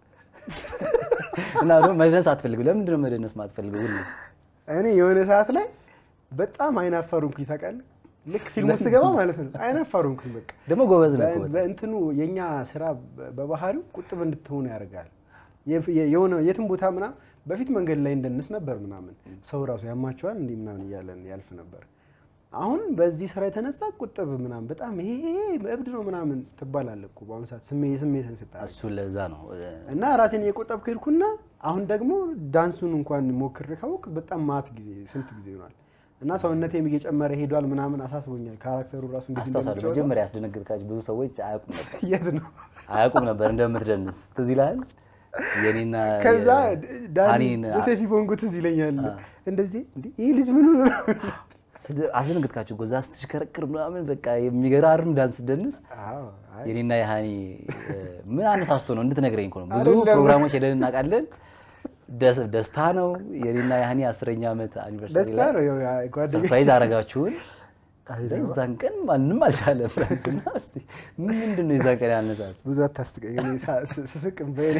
እና ደግሞ መደነስ አትፈልግም። ለምንድን ነው መደነስ ማትፈልገው? ሁሉ እኔ የሆነ ሰዓት ላይ በጣም አይናፋር ሆንኩኝ ታውቃለህ። ልክ ፊልሙ ስገባ ማለት ነው አይናፋር ሆንኩኝ። በቃ ደግሞ ጎበዝ ነው እኮ በ- በጣም። በእንትኑ የኛ ስራ በ- በባህሪው ቁጥብ እንድትሆኑ ያደርጋል። የፍ- የ- የሆነ የትም ቦታ ምናምን በፊት መንገድ ላይ እንደንስ ነበር ምናምን ሰው ራሱ ያማቸዋል እንዲህ ምናምን እያለን ያልፍ ነበር። አሁን በዚህ ስራ የተነሳ ቁጥብ ምናምን በጣም ይሄ ይሄ እብድ ነው ምናምን ትባላለህ እኮ በአሁኑ ሰዓት ስሜ ስሜትን ስታል እሱ ለዛ ነው እ፣ እና ራሴን እየቆጠብኩ ሄድኩና አሁን ደግሞ ዳንሱን እንኳን ሞክሬ ካወቅ በጣም ማት ጊዜ ስንት ጊዜ ይሆናል እና ሰውነቴም እየጨመረ ሄዷል ምናምን አሳስቦኛል። ካራክተሩ ራሱ እንዴት አስታውሳለሁ። እንደሚጫወተው። መጀመሪያ ያስደነግጥካቸው ብዙ ሰዎች አያውቁም ነበር የት ነው አያውቁም ነበር እንደምትደንስ ትዝ ይልሃል። የኔና ከዛ ዳኒ ሀኒን ጆሴፊ ቦንጎ ትዝ ይለኛል። እንደዚህ እንዴ ይህ ልጅ ምን ሆኖ ነው? ስት- አስደነግጥካቸው ጎዛ ስትሽከረክር ምናምን በቃ የሚገራርም ዳንስ ስትደንስ አዎ፣ አይ፣ የኔና የሀኒ እ፣ ምን አነሳስቶ ነው እንድትነግረኝ እኮ ነው። ብዙ አይደለም። ፕሮግራሞች ሄደን እናውቃለን። ደስ- ደስታ ነው። የኔና የሀኒ አስረኛ ዓመት አኒቨርሰሪ ደስታ ላይ ነው። ያው ጓደኞች ሰርፕራይዝ አረጋችሁን። ከዛ የዛን ቀን ማንም አልቻለም። እና እስቲ ምንድን ነው የዛን ቀን ያነሳት? ብዙ አታስጥቀኝ። እኔ ሳ- ስ- ስስቅ በኔ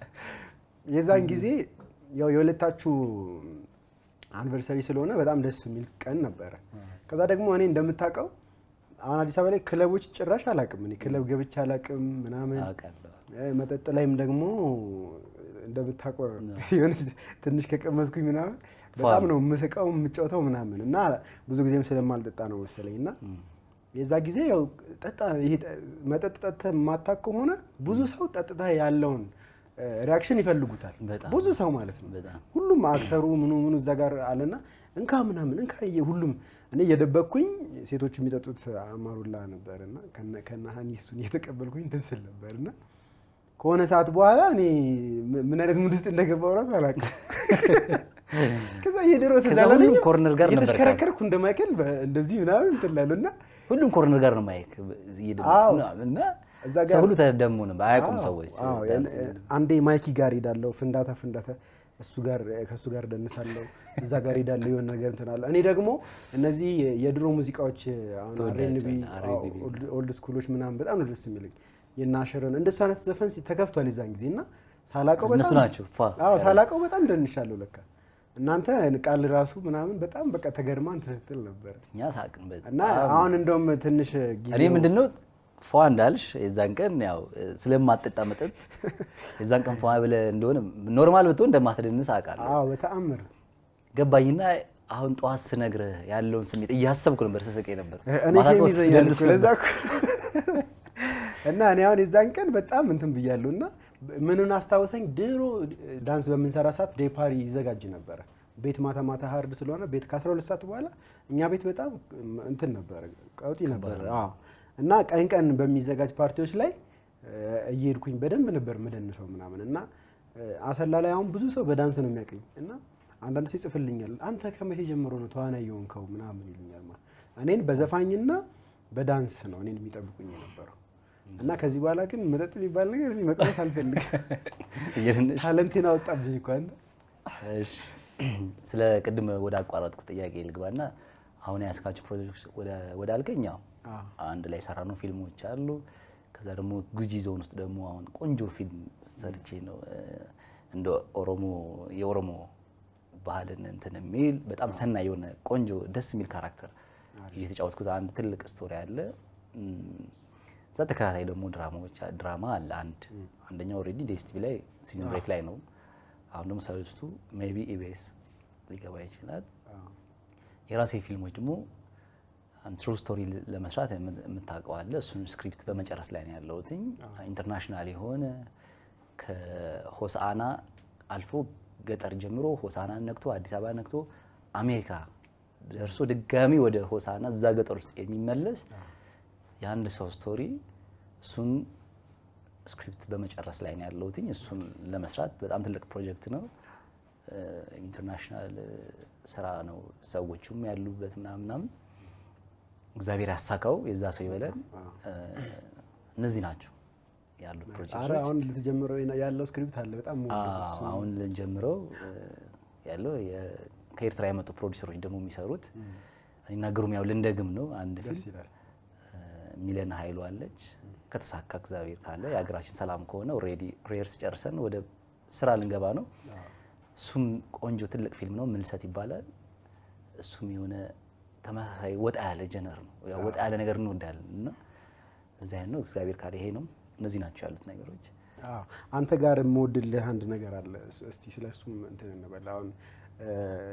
የዛን ጊዜ ያው የሁለታችሁ አኒቨርሰሪ ስለሆነ በጣም ደስ የሚል ቀን ነበረ። ከዛ ደግሞ እኔ እንደምታውቀው አሁን አዲስ አበባ ላይ ክለቦች ጭራሽ አላውቅም። እኔ ክለብ ገብቼ አላውቅም ምናምን አውቃለሁ። እ፣ መጠጥ ላይም ደግሞ እንደምታውቀው የሆነች ትንሽ ከቀመስኩኝ ምናምን በጣም ነው የምስቀው የምጫወተው ምናምን እና ብዙ ጊዜም ስለማልጠጣ ነው መሰለኝ እና የዛ ጊዜ ያው ጠጣ ይሄ ጠ- መጠጥ ጠጥተህ የማታውቅ ከሆነ ብዙ ሰው ጠጥታ ያለውን ሪያክሽን ይፈልጉታል በጣም። ብዙ ሰው ማለት ነው። በጣም ሁሉም አክተሩ ምኑ ምኑ እዛ ጋር አለና እንካ ምናምን እንካ እየ ሁሉም እኔ እየደበቅኩኝ ሴቶቹ የሚጠጡት አማሩላ ነበር እና ከና ሀኒ እሱን እየተቀበልኩኝ እንትን ስል ነበር እና ከሆነ ሰዓት በኋላ እኔ ም- ምን አይነት ሙድ ውስጥ እንደገባው ራሱ አላውቅም። ከዛ የድሮ ከዛ ትዝ አላለኝም። ሁሉም ኮርነር ጋር ነበር እየተሽከረከርኩ እንደ ማይክል በ- እንደዚህ ምናምን እንትን እላለሁ እና ሁሉም ኮርነር ጋር ነው ማይክ እየደረስ አዎ። ምናምን እና እዛ ሰው ጋር- ሁሉ ተደሞ ነው አያውቁም አዎ፣ ሰዎች አዎ፣ ያን- አንዴ ማይኪ ጋር ሄዳለሁ፣ ፍንዳታ ፍንዳታ እሱ ጋር ከእሱ ጋር ደንሳለሁ፣ እዛ ጋር ሄዳለሁ፣ የሆነ ነገር እንትን አለ። እኔ ደግሞ እነዚህ የድሮ ሙዚቃዎች አሁን ተወዳጅ አሬንቢ R&B ኦልድ ስኩሎች ምናምን በጣም ነው ደስ የሚለኝ። የናሸረን እንደሱ አይነት ዘፈን ሲ- ተከፍቷል የዛን ጊዜ እና ሳላቀው እነሱ በጣም ናቸው ፏ አዎ ሳላቀው በጣም ደንሻለሁ ለካ እናንተ ቃል ራሱ ምናምን በጣም በቃ ተገርማ እንትን ስትል ነበር እኛ ሳቅን በጣም። እና አሁን እንደውም ትንሽ ጊዜ እኔ ምንድነው ፏ እንዳልሽ የዛን ቀን ያው ስለማጠጣ መጠጥ የዛን ቀን ፏ ብለህ እንደሆነ ኖርማል ብትሆን እንደማትደንስ አውቃለሁ። አዎ በተአምር ገባኝና አሁን ጠዋት ስነግርህ ያለውን ስሜት እያሰብኩ ነበር ስስቅ ነበር። እኔ ማታ ሼም ጠዋት ይዘኛል ስደንስ እኮ ለዛ ነበር። እኮ እና እኔ አሁን የዛን ቀን በጣም እንትን ብያለሁ እና ምንን አስታወሰኝ ድሮ ዳንስ በምንሰራ ሰዓት ዴፓሪ ይዘጋጅ ነበረ ቤት ማታ ማታ ሀርድ ስለሆነ ቤት ከ12 ሰዓት በኋላ እኛ ቤት በጣም እንትን ነበረ ቀውጢ ነበረ አዎ እና ቀን ቀን በሚዘጋጅ ፓርቲዎች ላይ እ፣ እየሄድኩኝ በደንብ ነበር ምደንሰው ምናምን እና እ፣ አሰላ ላይ አሁን ብዙ ሰው በዳንስ ነው የሚያውቀኝ እና አንዳንድ ሰው ይጽፍልኛል አንተ ከመቼ ጀምሮ ነው ተዋናይ የሆንከው ምናምን ይሉኛል ማለት እኔን በዘፋኝና በዳንስ ነው እኔን የሚጠብቁኝ የነበረው እና ከዚህ በኋላ ግን መጠጥ የሚባል ነገር እኔ መቅመስ አልፈልግም። እየደነሽ ታለንቴን አወጣብኝ እኮ አንተ። እሺ ስለ ቅድም ወደ አቋረጥኩት ጥያቄ ልግባና አሁን ያስካቸው ፕሮጀክቶች ወደ- ወደ አልከኝ ያው አዎ። አንድ ላይ የሰራነው ፊልሞች አሉ። ከዛ ደግሞ ጉጂ ዞን ውስጥ ደግሞ አሁን ቆንጆ ፊልም ሰርቼ ነው እ፣ እንደ ኦሮሞ የኦሮሞ ባህልን እንትን የሚል በጣም ሰናይ የሆነ ቆንጆ ደስ የሚል ካራክተር እየተጫወትኩት አንድ ትልቅ ስቶሪ አለ። እም፣ እዛ ተከታታይ ደግሞ ድራማዎች ድራማ አለ አንድ አንደኛው ኦልሬዲ ዴስቲቪ ላይ ሲዝን ብሬክ ላይ ነው። አሁን ደግሞ ሰለስቱ ሜይ ቢ ኢቢኤስ ሊገባ ይችላል። የራሴ ፊልሞች ደግሞ ትሩ ስቶሪ ለመስራት የም- የምታውቀው አለ። እሱን ስክሪፕት በመጨረስ ላይ ነው ያለሁትኝ። ኢንተርናሽናል የሆነ ከሆሳአና አልፎ ገጠር ጀምሮ ሆሳአናን ነክቶ አዲስ አበባ ነክቶ አሜሪካ ደርሶ ድጋሚ ወደ ሆሳአና እዛ ገጠር ውስጥ የሚመለስ የአንድ ሰው ስቶሪ እሱን ስክሪፕት በመጨረስ ላይ ነው ያለሁትኝ። እሱን ለመስራት በጣም ትልቅ ፕሮጀክት ነው። ኢንተርናሽናል ስራ ነው። ሰዎቹም ያሉበት ምናምን ምናምን እግዚአብሔር ያሳካው የዛ ሰው ይበለን። እ፣ እነዚህ ናቸው ያሉት ኧረ ፕሮጀክቶች። አሁን ልትጀምረው ያለው ስክሪፕት አለ በጣም የምወደው አዎ፣ እሱ። አሁን ልንጀምረው እ፣ ያለው የ- ከኤርትራ የመጡ ፕሮዲሰሮች ደግሞ የሚሰሩት እኔና ግሩም ያው ልንደግም ነው አንድ ደስ ፊልም ይላል። ሚለን ኃይሉ አለች። ከተሳካ እግዚአብሔር ካለ የሀገራችን ሰላም ከሆነ ኦልሬዲ ሬርስ ጨርሰን ወደ ስራ ልንገባ ነው። እሱም ቆንጆ ትልቅ ፊልም ነው፣ ምልሰት ይባላል። እሱም የሆነ ተመሳሳይ ወጣ ያለ ጀነር ነው። ያው ወጣ ያለ ነገር እንወዳለን እና እዚህ አይነት ነው። እግዚአብሔር ካለ ይሄ ነው። እነዚህ ናቸው ያሉት ነገሮች። አዎ አንተ ጋር የምወድልህ አንድ ነገር አለ። እስ- እስቲ ስለ እሱም እንትን እንበል። አሁን እ፣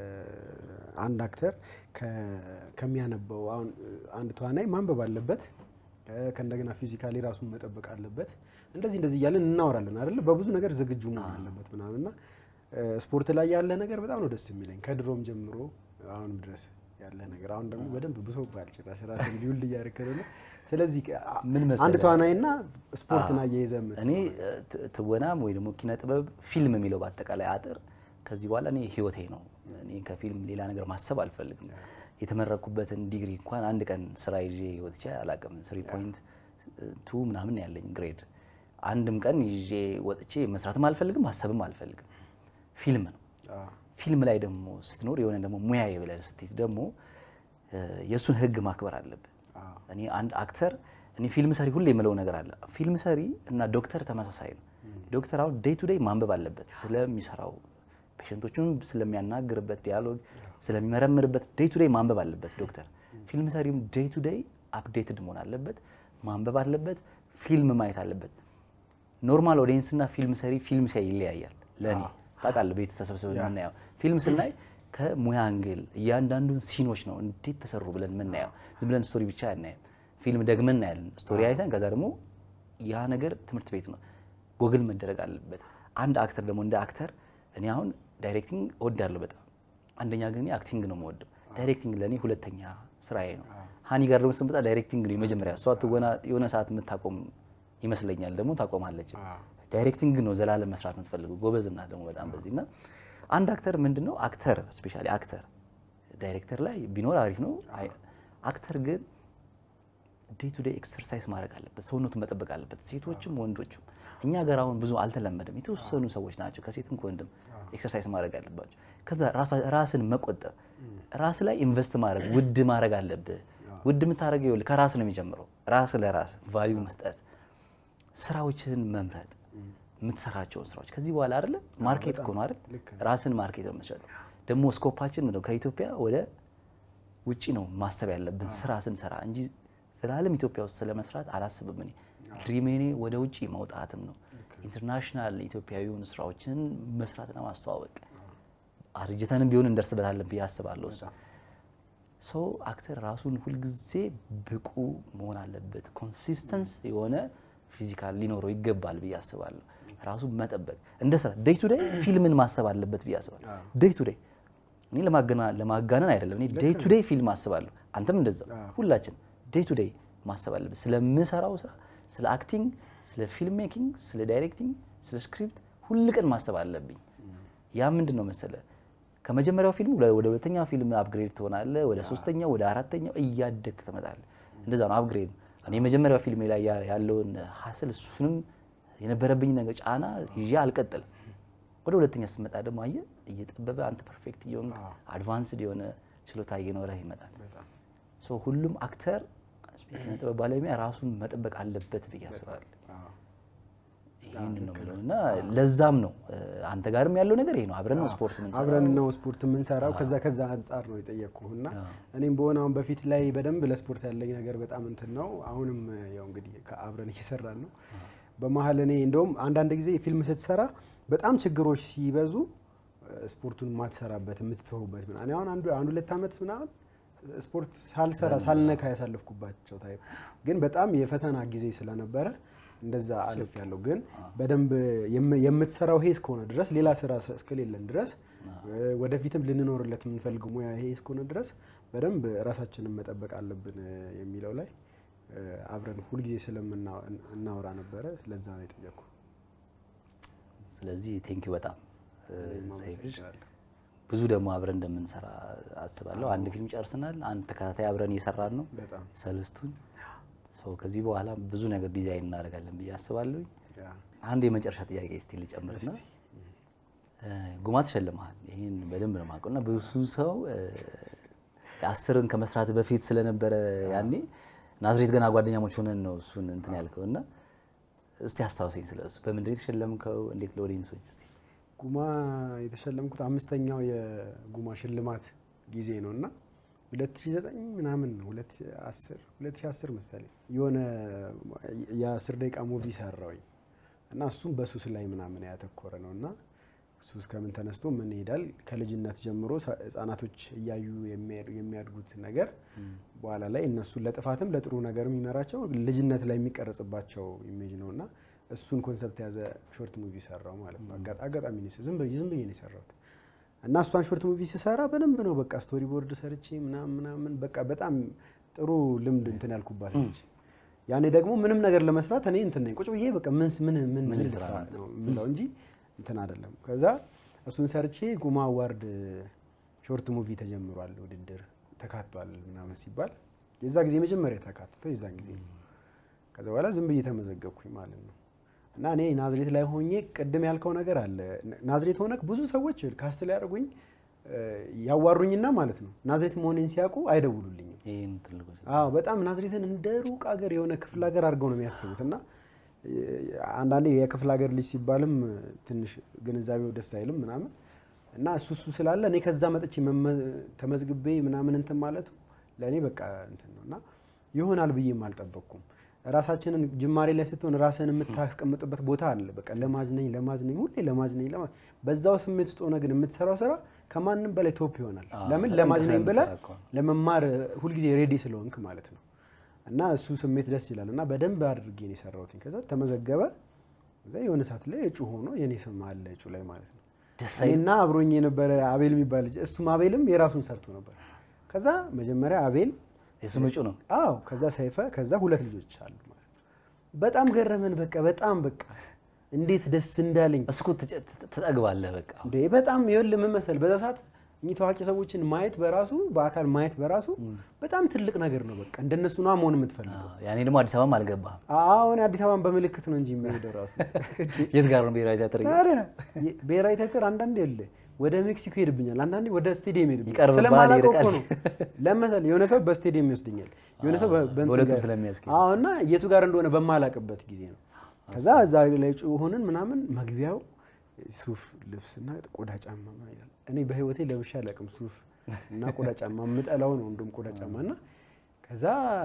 አንድ አክተር ከ- ከሚያነበው አሁን እ፣ አንድ ተዋናይ ማንበብ አለበት እ፣ ከእንደገና ፊዚካሊ ራሱን መጠበቅ አለበት። እንደዚህ እንደዚህ እያለን እናወራለን አይደለ? በብዙ ነገር ዝግጁ መሆን አለበት ምናምን እና እ፣ ስፖርት ላይ ያለ ነገር በጣም ነው ደስ የሚለኝ ከድሮም ጀምሮ አሁንም ድረስ ያለ ነገር አሁን ደግሞ በደንብ ብሶብሃል ጭራሽ ራስን ሊውል እያደረከ ነው። ስለዚህ አ- ምን አንድ መሰለህ? ተዋናይና ስፖርትን አያይዘህ የምት- እኔ እ፣ ት- ትወናም ወይ ደግሞ ኪነ ጥበብ ፊልም የሚለው በአጠቃላይ አጥር ከዚህ በኋላ እኔ ህይወቴ ነው። እኔ ከፊልም ሌላ ነገር ማሰብ አልፈልግም። የተመረኩበትን ዲግሪ እንኳን አንድ ቀን ስራ ይዤ ወጥቼ አላውቅም። ስሪ ፖይንት ቱ ምናምን ያለኝ ግሬድ አንድም ቀን ይዤ ወጥቼ መስራትም አልፈልግም ማሰብም አልፈልግም። ፊልም ነው። አዎ። ፊልም ላይ ደግሞ ስትኖር የሆነ ደግሞ ሙያዬ ብለህ ስትይዝ ደግሞ እ፣ የእሱን ህግ ማክበር አለብህ። አዎ። እኔ አንድ አክተር እኔ ፊልም ሰሪ ሁሌ የምለው ነገር አለ። ፊልም ሰሪ እና ዶክተር ተመሳሳይ ነው። ዶክተር አሁን ዴይ ቱ ዴይ ማንበብ አለበት ስለሚሰራው ፔሸንቶቹን ስለሚያናግርበት ዲያሎግ ስለሚመረምርበት ዴይ ቱ ዴይ ማንበብ አለበት ዶክተር። ፊልም ሰሪም ዴይ ቱ ዴይ አፕዴትድ መሆን አለበት፣ ማንበብ አለበት፣ ፊልም ማየት አለበት። ኖርማል ኦዲየንስ እና ፊልም ሰሪ ፊልም ሲያይ ይለያያል። ለእኔ ታውቃለህ፣ ቤት ተሰብስበን የምናየው ፊልም ስናይ ከሙያ አንግል እያንዳንዱን ሲኖች ነው እንዴት ተሰሩ ብለን የምናየው። ዝም ብለን ስቶሪ ብቻ አናየም። ፊልም ደግመን እናያለን። ስቶሪ አይተን ከዛ ደግሞ ያ ነገር ትምህርት ቤት ነው ጎግል መደረግ አለበት። አንድ አክተር ደግሞ እንደ አክተር እኔ አሁን ዳይሬክቲንግ እወዳለሁ በጣም አንደኛ ግን እኔ አክቲንግ ነው የምወደው። ዳይሬክቲንግ ለእኔ ሁለተኛ ስራዬ ነው። ሀኒ ጋር ደግሞ ስንመጣ ዳይሬክቲንግ ነው የመጀመሪያ። እሷ ትወና የሆነ ሰዓት የምታቆም ይመስለኛል፣ ደግሞ ታቆማለች። ዳይሬክቲንግ ነው ዘላለም መስራት የምትፈልገው ጎበዝ ናት ደግሞ በጣም በዚህ እና አንድ አክተር ምንድን ነው አክተር ስፔሻሊ አክተር ዳይሬክተር ላይ ቢኖር አሪፍ ነው። አይ- አክተር ግን ዴይ ቱ ዴይ ኤክሰርሳይዝ ማድረግ አለበት፣ ሰውነቱን መጠበቅ አለበት። ሴቶችም ወንዶችም እኛ ሀገር አሁን ብዙ አልተለመደም። የተወሰኑ ሰዎች ናቸው ከሴትም ከወንድም ኤክሰርሳይዝ ማድረግ አለባቸው። ከዛ ራሳ- ራስን መቆጠብ፣ ራስ ላይ ኢንቨስት ማድረግ ውድ ማድረግ አለብህ። ውድ የምታደርገው ይኸውልህ ከራስ ነው የሚጀምረው። ራስ ለራስ ቫሊዩ መስጠት፣ ስራዎችን መምረጥ፣ የምትሰራቸውን ስራዎች ከዚህ በኋላ አይደለ ማርኬት እኮ ነው አይደል? ልክ ራስን ማርኬት ነው የምትሸጠው። ደግሞ ስኮፓችን ምንድን ነው? ከኢትዮጵያ ወደ ውጪ ነው ማሰብ ያለብን ስራ ስንሰራ እንጂ ዘላለም ኢትዮጵያ ውስጥ ስለመስራት አላስብም። እኔ ድሪሜኔ ወደ ውጪ መውጣትም ነው። ኢንተርናሽናል ኢትዮጵያዊ የሆኑ ስራዎችን መስራትና ማስተዋወቅ አርጅተንም ቢሆን እንደርስበታለን ብዬ አስባለሁ። እሱ ሰው አክተር ራሱን ሁልጊዜ ብቁ መሆን አለበት። ኮንሲስተንስ የሆነ ፊዚካል ሊኖረው ይገባል ብዬ አስባለሁ። ራሱን መጠበቅ እንደ ስራ ዴይ ቱ ዴይ ፊልምን ማሰብ አለበት ብዬ አስባለሁ። ዴይ ቱ ዴይ እኔ ለማገና- ለማጋነን አይደለም። እኔ ዴይ ቱ ዴይ ፊልም አስባለሁ። አንተም እንደዛው ሁላችን ዴይ ቱ ዴይ ማሰብ አለበት ስለምሰራው ስራ፣ ስለ አክቲንግ፣ ስለ ፊልም ሜኪንግ፣ ስለ ዳይሬክቲንግ፣ ስለ ስክሪፕት ሁል ቀን ማሰብ አለብኝ። ያ ምንድን ነው መሰለ ከመጀመሪያው ፊልም ወደ ወደ ሁለተኛው ፊልም አፕግሬድ ትሆናለህ። ወደ ሶስተኛው፣ ወደ አራተኛው እያደግ ትመጣለህ። እንደዛ ነው አፕግሬድ። እኔ የመጀመሪያው ፊልም ላይ ያ- ያለውን ሀስል እሱንም የነበረብኝ ነገር ጫና ይዤ አልቀጥልም። ወደ ሁለተኛ ስትመጣ ደግሞ አየህ እየጠበበ አንተ ፐርፌክት እየሆንክ አድቫንስድ የሆነ ችሎታ እየኖረህ ይመጣል። በጣም ሶ ሁሉም አክተር ኪነ ጥበብ ባለሙያ ራሱን መጠበቅ አለበት ብዬ አስባለሁ። አዎ። ይህን ነው የምለው እና ለዛም ነው እ፣ አንተ ጋርም ያለው ነገር ይሄ ነው። አብረን ነው ስፖርት ምን አብረን ነው ስፖርት የምንሰራው። ከዛ ከዛ አንጻር ነው የጠየቅኩህ እና እኔም በሆነ አሁን በፊት ላይ በደንብ ለስፖርት ያለኝ ነገር በጣም እንትን ነው። አሁንም ያው እንግዲህ ከአብረን እየሰራን ነው። በመሀል እኔ እንደውም አንዳንድ ጊዜ ፊልም ስትሰራ በጣም ችግሮች ሲበዙ እ፣ ስፖርቱን የማትሰራበት የምትተውበት ምናምን እኔ አሁን አንዱ አንድ ሁለት ዓመት ምናምን ስፖርት ሳልሰራ ሳልነካ ያሳለፍኩባቸው ታይም ግን በጣም የፈተና ጊዜ ስለነበረ እንደዛ አልፍ ያለው ግን በደንብ የም- የምትሰራው ይሄ እስከሆነ ድረስ ሌላ ስራ ስ- እስከሌለን ድረስ እ፣ ወደፊትም ልንኖርለት የምንፈልገው ሙያ ይሄ እስከሆነ ድረስ በደንብ ራሳችንን መጠበቅ አለብን እ፣ የሚለው ላይ እ፣ አብረን ሁልጊዜ ስለምናወራ ነበረ። ለዛ ነው የጠየቅኩ። ስለዚህ ቴንኪዩ በጣም እ፣ ሰይፍሽ ብዙ ደግሞ አብረን እንደምንሰራ አስባለሁ። አንድ ፊልም ጨርስናል። አንድ ተከታታይ አብረን እየሰራን ነው በጣም ሰለስቱን። ሰው ከዚህ በኋላ ብዙ ነገር ዲዛይን እናደርጋለን ብዬ አስባለሁ። ያ፣ አንድ የመጨረሻ ጥያቄ እስቲ ልጨምርና እ፣ ጉማ ተሸልመሃል። ይህን በደንብ ነው የማውቀው እና ብዙ ሰው እ፣ አስርን ከመስራት በፊት ስለነበረ ያኔ ናዝሬት ገና ጓደኛሞች ሆነን ነው እሱን እንትን ያልከው እና እስቲ አስታውሰኝ ስለ እሱ። በምንድን ነው የተሸለምከው? እንዴት ለኦዲየንሶች እስቲ ጉማ የተሸለምኩት አምስተኛው የጉማ ሽልማት ጊዜ ነው እና 2009 ምናምን ነው 2010 2010 መሰለኝ የሆነ የ10 ደቂቃ ሙቪ ሰራውኝ እና እሱም በሱስ ላይ ምናምን ያተኮረ ነው እና ሱስ ከምን ተነስቶ ምን ይሄዳል ከልጅነት ጀምሮ ሰ- ህጻናቶች እያዩ የሚያድ- የሚያድጉት ነገር በኋላ ላይ እነሱን ለጥፋትም ለጥሩ ነገር የሚመራቸው ልጅነት ላይ የሚቀረጽባቸው ኢሜጅ ነው እና እሱን ኮንሰፕት የያዘ ሾርት ሙቪ ሰራው ማለት ነው። አጋ- አጋጣሚ ነው የሰ- ዝም ብዬ ዝም ብዬ ነው የሰራሁት እና እሷን ሾርት ሙቪ ስሰራ በደንብ ነው በቃ ስቶሪ ቦርድ ሰርቼ ምናምን ምናምን በቃ በጣም ጥሩ ልምድ እንትን ያልኩባት ነች። ያኔ ደግሞ ምንም ነገር ለመስራት እኔ እንትን ነኝ ቁጭ ብዬ በቃ ምን ምን ምን ምን ልስራ ነው የምለው እንጂ እንትን አይደለም። ከዛ እሱን ሰርቼ ጉማ አዋርድ ሾርት ሙቪ ተጀምሯል ውድድር ተካቷል ምናምን ሲባል የዛ ጊዜ መጀመሪያ ተካትተው የዛን ጊዜ ነው። ከዛ በኋላ ዝም ብዬ ተመዘገብኩኝ ማለት ነው። እና እኔ ናዝሬት ላይ ሆኜ ቅድም ያልከው ነገር አለ። ናዝሬት ሆነክ ብዙ ሰዎች ካስት ሊያደርጉኝ እ፣ ያዋሩኝና ማለት ነው ናዝሬት መሆኔን ሲያውቁ አይደውሉልኝም። ይህን ትልቁ አዎ በጣም ናዝሬትን እንደ ሩቅ ሀገር የሆነ ክፍለ ሀገር አድርገው ነው የሚያስቡት እና እ፣ አንዳንዴ የክፍለ ሀገር ልጅ ሲባልም ትንሽ ግንዛቤው ደስ አይልም ምናምን እና እሱ እሱ ስላለ እኔ ከዛ መጥቼ መመ- ተመዝግቤ ምናምን እንትን ማለቱ ለእኔ በቃ እንትን ነው እና ይሆናል ብዬም አልጠበቅኩም። ራሳችንን ጅማሬ ላይ ስትሆን ራስን የምታስቀምጥበት ቦታ አለ። በቃ ለማጅ ነኝ ለማጅ ነኝ ሁሌ ለማጅ ነኝ ለማ በዛው ስሜት ውስጥ ሆነ ግን የምትሰራው ስራ ከማንም በላይ ቶፕ ይሆናል። አዎ፣ ለምን በጣም ለማጅ ነኝ ተሰራ ብለህ እኮ ነው። ለመማር ሁልጊዜ ሬዲ ስለሆንክ ማለት ነው። እና እሱ ስሜት ደስ ይላል እና በደንብ አድርጌ ነው የሰራሁትኝ። ከዛ ተመዘገበ። እዛ የሆነ ሰዓት ላይ እጩ ሆኖ የኔ ስም አለ እጩ ላይ ማለት ነው። ደስ አይልም? እኔና አብሮኝ የነበረ አቤል የሚባል ልጅ እሱም አቤልም የራሱን ሰርቶ ነበር። ከዛ መጀመሪያ አቤል የስም እጩ ነው። አዎ ከዛ ሰይፈ ከዛ ሁለት ልጆች አሉ ማለት ነው። በጣም ገረመን። በቃ በጣም በቃ እንዴት ደስ እንዳለኝ እሱ እኮ ትጨ- ት- ትጠግባለህ በቃ እንዴ በጣም ይኸውልህ ምን መሰል በዛ ሰዓት እኚህ ታዋቂ ሰዎችን ማየት በራሱ በአካል ማየት በራሱ በጣም ትልቅ ነገር ነው። በቃ እንደነሱ ነው መሆን የምትፈልገው። አዎ፣ ያኔ ደግሞ አዲስ አበባም አልገባህም። አሁን አዲስ አበባን በምልክት ነው እንጂ የሚሄደው ራሱ የት ጋር ነው ብሔራዊ ቲያትር? ታዲያ የ- ብሔራዊ ቲያትር አንዳንዴ የለ ወደ ሜክሲኮ ይሄድብኛል፣ አንዳንዴ ወደ ስቴዲየም ይሄድብኛል። ይቀርብብሃል፣ ስለማላውቀው እኮ ይርቃል። ነው። ለመሰል የሆነ ሰው በስቴዲየም ይወስደኛል፣ የሆነ ሰው በ- በእንትን በሁለቱም ጋር- ስለሚያስኬድ። አዎ እና የቱ ጋር እንደሆነ በማላውቅበት ጊዜ ነው። ከዛ እዛ ላይ ጩ ሆንን ምናምን መግቢያው ሱፍ ልብስና ቆዳ ጫማ ምናምን ይላል። እኔ በህይወቴ ለብሼ አላውቅም ሱፍ እና ቆዳ ጫማ የምጠላው ነው እንደውም ቆዳ ጫማ እና ከዛ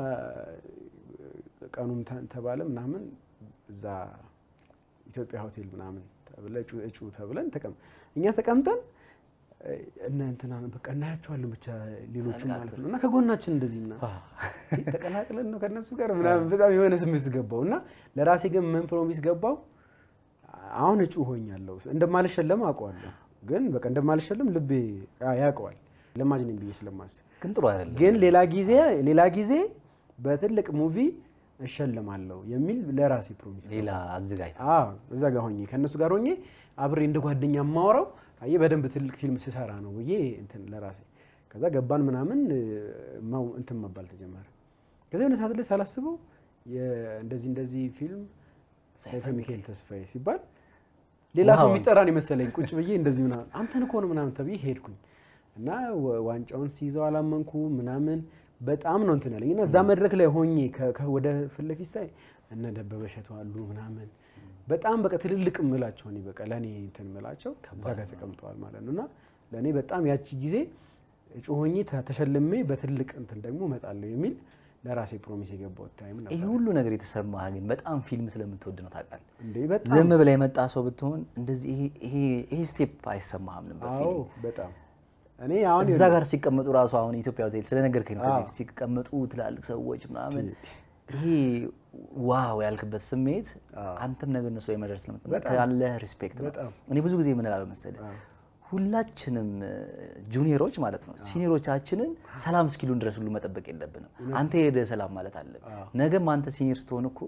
ቀኑም ተ- ተባለ ምናምን እዛ ኢትዮጵያ ሆቴል ምናምን ተብለ እጩ እጩ ተብለን ተቀም እኛ ተቀምጠን እ፣ እነ እንትና በቃ እናያቸዋለን ብቻ ሌሎቹ ማለት ነው እና ከጎናችን እንደዚህ ምናምን ተቀላቅለን ነው ከነሱ ጋር ምናምን በጣም የሆነ ስሜት ገባው እና ለራሴ ግን ምን ፕሮሚስ ገባው አሁን እጩ ሆኛለሁ እንደማልሸለም አውቀዋለሁ ግን በቃ እንደማልሸለም ልቤ ያ- ያውቀዋል ለማጅ ነኝ ብዬ ስለማስብ ግን ጥሩ አይደለም። ግን ሌላ ጊዜ ሌላ ጊዜ በትልቅ ሙቪ እሸለማለሁ የሚል ለራሴ ፕሮሚስ ሌላ አዘጋጅ አዎ እዛ ጋር ሆኜ ከእነሱ ጋር ሆኜ አብሬ እንደ ጓደኛ የማወራው አየህ በደንብ ትልቅ ፊልም ስሰራ ነው ብዬ እንትን ለራሴ ከዛ ገባን ምናምን እ፣ ማው- እንትን መባል ተጀመረ። ከዛ የሆነ ሰዓት ላይ ሳላስበው የ- እንደዚህ እንደዚህ ፊልም ሰይፈ ሚካኤል ተስፋዬ ሲባል ሌላ ሰው ዋው። የሚጠራን የመሰለኝ ቁጭ ብዬ እንደዚህ ምናምን አንተን እኮ ነው ምናምን ተብዬ ሄድኩኝ እና ወ- ዋንጫውን ሲይዘው አላመንኩ ምናምን በጣም ነው እንትን ያለኝ እና እዛ መድረክ ላይ ሆኜ ከ- ከ- ወደ ፊት ለፊት ሳይ እነ ደበበ እሸቱ አሉ ምናምን በጣም በቃ ትልልቅ ምላቸው እኔ በቃ ለእኔ እንትን ምላቸው እዛ ጋር ተቀምጠዋል ማለት ነው እና ለእኔ በጣም ያቺ ጊዜ እጩ ሆኜ ተ- ተሸልሜ በትልቅ እንትን ደግሞ እመጣለሁ የሚል ለራሴ ፕሮሚስ የገባሁት ታይም ይሄ ነበር። ሁሉ ነገር የተሰማህ ግን በጣም ፊልም ስለምትወድ ነው ታውቃለህ። እንዴ በጣም ዝም ብለህ የመጣ ሰው ብትሆን እንደዚህ ይሄ- ይሄ ይሄ ስቴፕ አይሰማህም ነበር። አዎ ፊልም በጣም እኔ አሁን እዛ ጋር ሲቀመጡ ራሱ አሁን ኢትዮጵያ ሆቴል ስለነገርከኝ ነው። ከዚህ አዎ። በፊት ሲቀመጡ ትላልቅ ሰዎች ምናምን ይሄ ዋው ያልክበት ስሜት አዎ። አንተም ነገር እነሱ ላይ መድረስ ስለምትመ በጣም። ካለህ ሪስፔክት ነው። በጣም። እኔ ብዙ ጊዜ ምን እላለሁ መሰለህ ሁላችንም ጁኒየሮች ማለት ነው ሲኒየሮቻችንን ሰላም እስኪሉን ድረስ ሁሉ መጠበቅ የለብንም። አንተ ሄደህ ሰላም ማለት አለብህ። ነገም አንተ ሲኒየር ስትሆን እኮ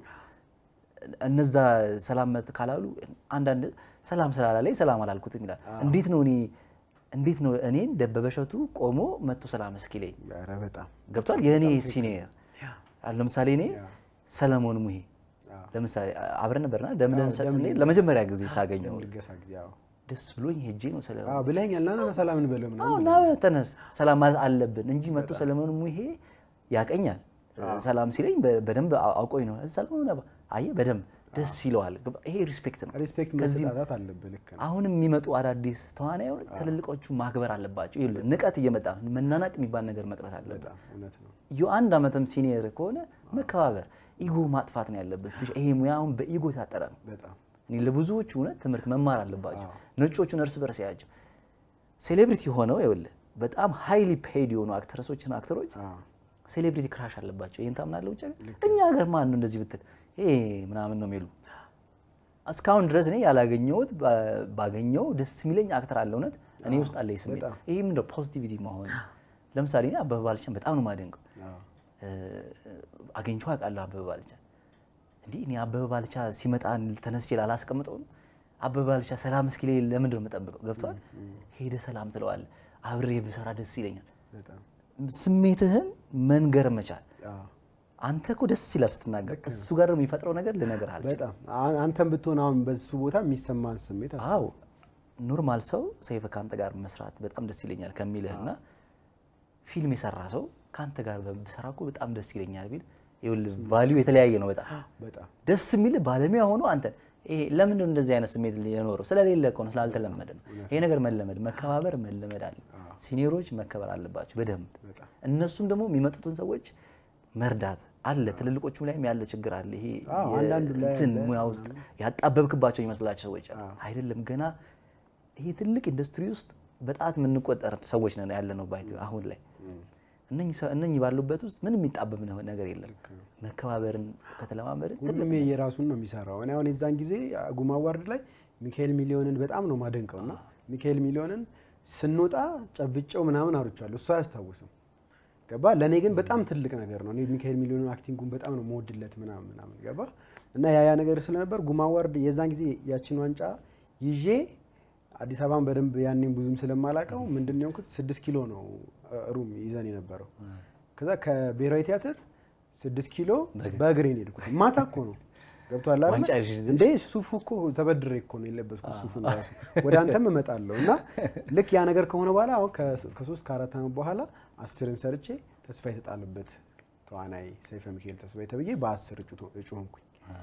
እነዛ ሰላም መት ካላሉ አንዳንድ ሰላም ስላላለኝ ሰላም አላልኩትም ይላል። እንዴት ነው እኔ እንዴት ነው እኔን ደበበ እሸቱ ቆሞ መጥቶ ሰላም እስኪለኝ ኧረ በጣም ገብቷል። የእኔ ሲኒየር አሁን ለምሳሌ እኔ ሰለሞን ሙሄ አዎ። ለምሳሌ አብረን ነበርና ደምደም አዎ፣ ሰጥ ደም- ስንሄድ ለመጀመሪያ ጊዜ ሳገኘው ልገሳ ጊዜ አዎ ደስ ብሎኝ ሄጄ ነው ሰለሞን አዎ ብለኸኛል ና ና ና ሰላም እንበለው አዎ ምናምን ና ተነስ ሰላም ማለት አለብን እንጂ መጥቶ ሰለሞን ሙሄ ያቀኛል። ሰላም ሲለኝ በ- በደንብ አው- አውቆኝ ነው ሰለሞን ነባ አየህ፣ በደንብ ደስ ይለዋል። ገባ? ይሄ ሪስፔክት ነው። ሪስፔክት ከዚህ መሰጣጣት አለብህ ልክ ነው አሁንም የሚመጡ አዳዲስ ተዋናዮች ትልልቆቹ ማክበር አለባቸው። ይኸውልህ ንቀት እየመጣ ነው። መናናቅ የሚባል ነገር መቅረት አለበት። በጣም እውነት ነው ዩ አንድ ዓመትም ሲኒየር ከሆነ መከባበር፣ ኢጎ ማጥፋት ነው ያለበት። ስፔሻ- ይሄ ሙያውን በኢጎ የታጠረ ነው። በጣም እኔ ለብዙዎቹ እውነት ትምህርት መማር አለባቸው። ነጮቹን እርስ በርስ ያቸው ሴሌብሪቲ ሆነው ይኸውልህ በጣም ሃይሊ ፔድ የሆኑ አክትረሶችና አክተሮች አዎ ሴሌብሪቲ ክራሽ አለባቸው። ይህን ታምናለህ? ውጭ ሀገር? እኛ ሀገር ማን ነው እንደዚህ ብትል ይሄ ምናምን ነው የሚሉ እስካሁን ድረስ እኔ ያላገኘሁት ባ- ባገኘው ደስ የሚለኝ አክተር አለ። እውነት እኔ ውስጥ አለ ይህ ስሜት። በጣም። ይህ ምንድነው ፖዚቲቪቲ መሆን። ለምሳሌ እኔ አበበ ባልቻን በጣም ነው የማደንቀው። አዎ አገኝቼው አውቃለሁ አበበ ባልቻ። እንዲህ እኔ አበበ ባልቻ ሲመጣ ተነስቼ ላላስቀምጠው ነው። አበበ ባልቻ ሰላም እስኪ ላይ ለምንድን ነው የምጠብቀው? ገብቷል። ሄደ ሰላም ትለዋለህ። አብሬ ብሰራ ደስ ይለኛል። በጣም ስሜትህን መንገር መቻል አዎ አንተ እኮ ደስ ይላል ስትናገር፣ እሱ ጋር ደግሞ የሚፈጥረው ነገር ልነግርህ አልችልም። በጣም አ- አንተም ብትሆን አሁን በሱ ቦታ የሚሰማን ስሜት አስብ። አዎ ኖርማል ሰው ሰይፈ ከአንተ ጋር መስራት በጣም ደስ ይለኛል ከሚልህና ፊልም የሰራ ሰው ከአንተ ጋር ብሰራ እኮ በጣም ደስ ይለኛል ቢል ይኸውልህ ቫሊዩ የተለያየ ነው። በጣም በጣም ደስ የሚል ባለሙያ ሆኖ አንተ ይሄ ለምንድን ነው እንደዚህ አይነት ስሜት የኖረው? ስለሌለ እኮ ነው፣ ስላልተለመደ ነው። ይሄ ነገር መለመድ መከባበር መለመድ አለ። ሲኒየሮች መከበር አለባቸው በደንብ በጣም እነሱም ደግሞ የሚመጡትን ሰዎች መርዳት አለ። ትልልቆቹም ላይም ያለ ችግር አለ። ይሄ አዎ፣ አንዳንዱ ላይ እንትን አለ ሙያ ውስጥ ያጣበብክባቸው ይመስላቸው ሰዎች አሉ። አይደለም ገና ይሄ ትልቅ ኢንዱስትሪ ውስጥ በጣት የምንቆጠር ሰዎች ነን ያለ ነው ባይ አሁን ላይ እነኚህ ሰ- እነኚህ ባሉበት ውስጥ ምንም የሚጣበብ ነ- ነገር የለም። መከባበርን ከተለማመድን ሁሉም የራሱን ነው የሚሰራው። እኔ አሁን የዛን ጊዜ ጉማ አዋርድ ላይ ሚካኤል ሚሊዮንን በጣም ነው ማደንቀው እና ሚካኤል ሚሊዮንን ስንወጣ ጨብጨው ምናምን አውርቻለሁ። እሱ አያስታውስም ገባ። ለእኔ ግን በጣም ትልቅ ነገር ነው። እኔ ሚካኤል ሚሊዮንን አክቲንጉን በጣም ነው መወድለት ምናምን ምናምን ገባ እና ያ ያ ነገር ስለነበር ጉማ አዋርድ የዛን ጊዜ ያችን ዋንጫ ይዤ አዲስ አበባን በደንብ ያኔም ብዙም ስለማላቀው ምንድን ነው የሆንኩት ስድስት ኪሎ ነው እ፣ ሩም ይዘን የነበረው ከዛ ከብሔራዊ ቲያትር ስድስት ኪሎ በእግሬ ነው የሄድኩት። ማታ እኮ ነው ገብቷል አይደለ? ዋንጫ ይዤ ይዘን እንዴ ሱፉ እኮ ተበድሬ እኮ ነው የለበስኩት ሱፉን ራሱ ወደ አንተም እመጣለሁ እና ልክ ያ ነገር ከሆነ በኋላ አሁን ከ- ከሶስት ከአራት ዓመት በኋላ አስርን ሰርቼ ተስፋ የተጣለበት ተዋናይ ሰይፈ ሚካኤል ተስፋዬ ተብዬ በአስር እጩ ቶ- እጩ ሆንኩኝ።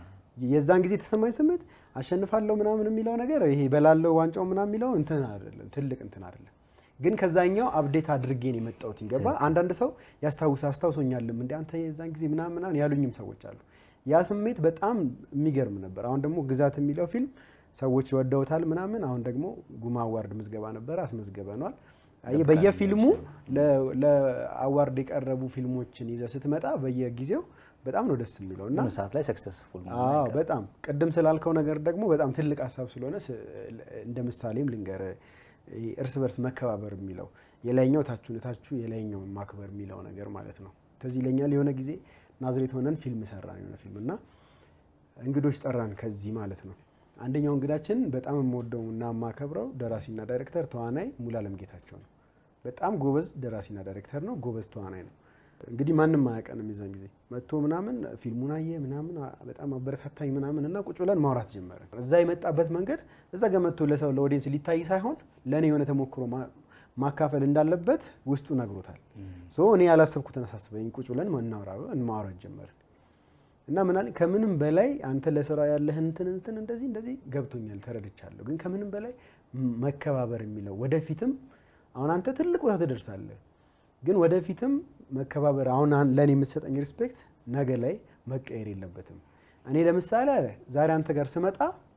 የዛን ጊዜ የተሰማኝ ስሜት አሸንፋለሁ ምናምን የሚለው ነገር ይሄ በላለው ዋንጫው ምናምን የሚለው እንትን አይደለም፣ ትልቅ እንትን አይደለም። ግን ከዛኛው አብዴት አድርጌ ነው የመጣሁት። ገባ አንዳንድ ሰው ያስታውስ አስታውሶኛልም እንደ አንተ የዛን ጊዜ ምናምን ምናምን ያሉኝም ሰዎች አሉ። ያ ስሜት በጣም የሚገርም ነበር። አሁን ደግሞ ግዛት የሚለው ፊልም ሰዎች ወደውታል ምናምን። አሁን ደግሞ ጉማ አዋርድ ምዝገባ ነበረ አስመዝገበኗል። አየህ በየፊልሙ ለ- ለአዋርድ የቀረቡ ፊልሞችን ይዘህ ስትመጣ በየጊዜው በጣም ነው ደስ የሚለው እና የሆነ ሰዓት ላይ ሰክሰስፉል አዎ በጣም ቅድም ስላልከው ነገር ደግሞ በጣም ትልቅ ሀሳብ ስለሆነ ስ- እንደ ምሳሌም ልንገር እርስ በርስ መከባበር የሚለው የላይኛው ታችሁን ታቹ የላይኛውን ማክበር የሚለው ነገር ማለት ነው። ትዝ ይለኛል የሆነ ጊዜ ናዝሬት ሆነን ፊልም ሰራን የሆነ ፊልም እና እንግዶች ጠራን ከዚህ ማለት ነው። አንደኛው እንግዳችን በጣም የምወደው እና የማከብረው ደራሲና ዳይሬክተር ተዋናይ ሙሉዓለም ጌታቸው ነው። በጣም ጎበዝ ደራሲና ዳይሬክተር ነው። ጎበዝ ተዋናይ ነው። እንግዲህ ማንም አያውቀንም የዛን ጊዜ መጥቶ ምናምን ፊልሙን አየ ምናምን አ- በጣም አበረታታኝ ምናምን እና ቁጭ ብለን ማውራት ጀመረ። እዛ የመጣበት መንገድ እዛ ጋር መጥቶ ለሰው ለኦዲየንስ ሊታይ ሳይሆን ለእኔ የሆነ ተሞክሮ ማ- ማካፈል እንዳለበት ውስጡ ነግሮታል። ሶ እኔ ያላሰብኩትን አሳስበኝ ቁጭ ብለን እናውራ ማውራት ጀመርን እና ምን አለኝ ከምንም በላይ አንተ ለስራ ያለህን እንትን እንትን እንደዚህ እንደዚህ ገብቶኛል ተረድቻለሁ። ግን ከምንም በላይ ም- መከባበር የሚለው ወደፊትም አሁን አንተ ትልቅ ቦታ ትደርሳለህ፣ ግን ወደፊትም መከባበር አሁን አን- ለእኔ የምትሰጠኝ ሪስፔክት ነገ ላይ መቀየር የለበትም። እኔ ለምሳሌ አለ ዛሬ አንተ ጋር ስመጣ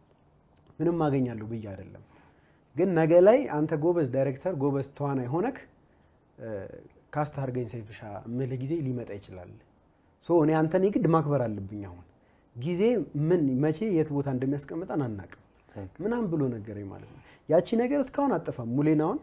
ምንም አገኛለሁ ብዬ አይደለም፣ ግን ነገ ላይ አንተ ጎበዝ ዳይሬክተር ጎበዝ ተዋናይ ሆነክ እ፣ ካስት አድርገኝ ሰይፍሻ እምልህ ጊዜ ሊመጣ ይችላል። ሶ እኔ አንተን የግድ ማክበር አለብኝ። አሁን ጊዜ ምን መቼ የት ቦታ እንደሚያስቀምጠን አናቅም ምናምን ብሎ ነገረኝ ማለት ነው። ያቺ ነገር እስካሁን አጠፋም። ሙሌን አሁን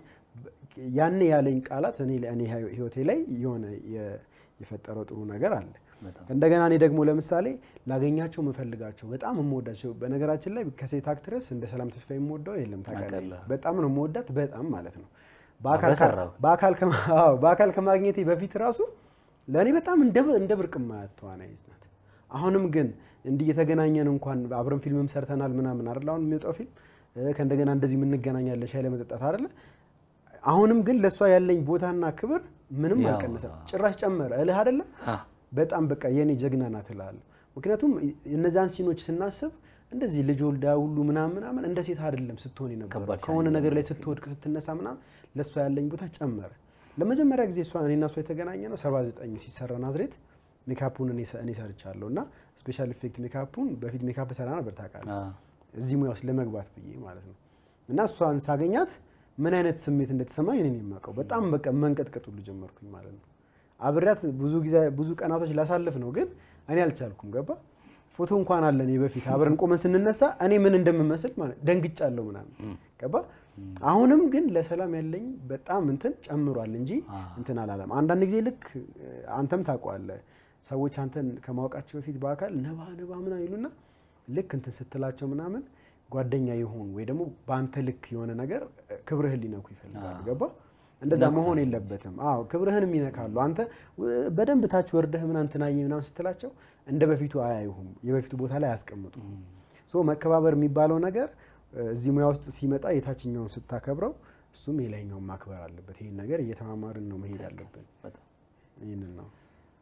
ያኔ ያለኝ ቃላት እኔ እኔ ህይወቴ ላይ የሆነ የ- የፈጠረው ጥሩ ነገር አለ። በጣም እንደገና እኔ ደግሞ ለምሳሌ ላገኛቸው የምፈልጋቸው በጣም የምወዳቸው በነገራችን ላይ ከሴት አክትረስ እንደ ሰላም ተስፋ የምወደው የለም ታውቃለህ። አውቃለሁ። በጣም ነው የምወዳት በጣም ማለት ነው። በአካል አብረህ ሰራው? በአካል ከማ- አዎ፣ በአካል ከማግኘቴ በፊት ራሱ ለእኔ በጣም እንደ እንደ ብርቅ ማያት ተዋናይ ናት። አሁንም ግን እንዲህ እየተገናኘን እንኳን አብረን ፊልምም ሰርተናል ምናምን አይደል አሁን የሚወጣው ፊልም እ፣ ከእንደገና እንደዚህ የምንገናኛለን ሻይ ለመጠጣት አይደለ አሁንም ግን ለእሷ ያለኝ ቦታና ክብር ምንም ያው፣ አልቀነሰም፣ አዎ። ጭራሽ ጨመረ እልህ አይደለ አ፣ በጣም በቃ የኔ ጀግና ናት እላለሁ። ምክንያቱም እነዛን ሲኖች ስናስብ እንደዚህ ልጅ ወልዳ ሁሉ ምናምን ምናምን እንደ ሴት አይደለም ስትሆን የነበረው ከባድ ከሆነ ቻሌንጅ ነገር ላይ ስትወድቅ ስትነሳ ምናምን ለእሷ ያለኝ ቦታ ጨመረ። ለመጀመሪያ ጊዜ እሷ እኔና እሷ የተገናኘ ነው 79 ሲሰራ ናዝሬት ሜካፑን እኔ ሰ- እኔ ሰርቻለሁ እና ስፔሻል ኢፌክት ሜካፑን በፊት ሜካፕ ሰራ ነበር ታውቃለህ አ፣ እዚህ ሙያ ውስጥ ለመግባት ብዬ ማለት ነው። እና እሷን ሳገኛት ምን አይነት ስሜት እንደተሰማኝ እኔ ነኝ የማውቀው። በጣም በቃ መንቀጥቀጥ ሁሉ ጀመርኩኝ ማለት ነው። አብሬያት ብዙ ጊዜ ብዙ ቀናቶች ላሳልፍ ነው፣ ግን እኔ አልቻልኩም። ገባ ፎቶ እንኳን አለ እኔ በፊት አብረን ቆመን ስንነሳ እኔ ምን እንደምመስል ማለት ደንግጫለሁ ምናምን ገባ። አሁንም ግን ለሰላም ያለኝ በጣም እንትን ጨምሯል እንጂ እንትን አላለም። አንዳንድ ጊዜ ልክ እ፣ አንተም ታውቀዋለህ ሰዎች አንተን ከማወቃቸው በፊት በአካል ነባ ነባ ምናምን ይሉና ልክ እንትን ስትላቸው ምናምን ጓደኛ የሆኑ ወይ ደግሞ በአንተ ልክ የሆነ ነገር እ፣ ክብርህን ሊነኩ ይፈልጋሉ። ገባ እንደዛ መሆን የለበትም። አዎ ክብርህንም ይነካሉ። አንተ እ፣ በደንብ ታች ወርደህ ምናምን እንትናዬ ምናምን ስትላቸው እንደ በፊቱ አያዩሁም፣ የበፊቱ ቦታ ላይ አያስቀምጡም። ሶ መከባበር የሚባለው ነገር እ፣ እዚህ ሙያ ውስጥ ሲመጣ የታችኛውን ስታከብረው እሱም የላይኛውን ማክበር አለበት። ይህን ነገር እየተማማርን ነው መሄድ አለብን። በጣም ይህንን ነው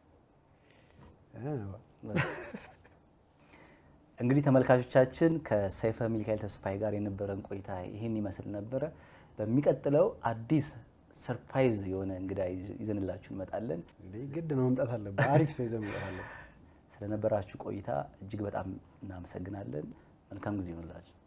እንግዲህ ተመልካቾቻችን ከሰይፈ ሚካኤል ተስፋዬ ጋር የነበረን ቆይታ ይህን ይመስል ነበረ። በሚቀጥለው አዲስ ሰርፕራይዝ የሆነ እንግዳ ይዘንላችሁ እንመጣለን። እንዴ ግድ ነው መምጣት አለብን። አሪፍ ሰው ይዘን መምጣት አለብን። ስለነበራችሁ ቆይታ እጅግ በጣም እናመሰግናለን። መልካም ጊዜ ይሆንላችሁ።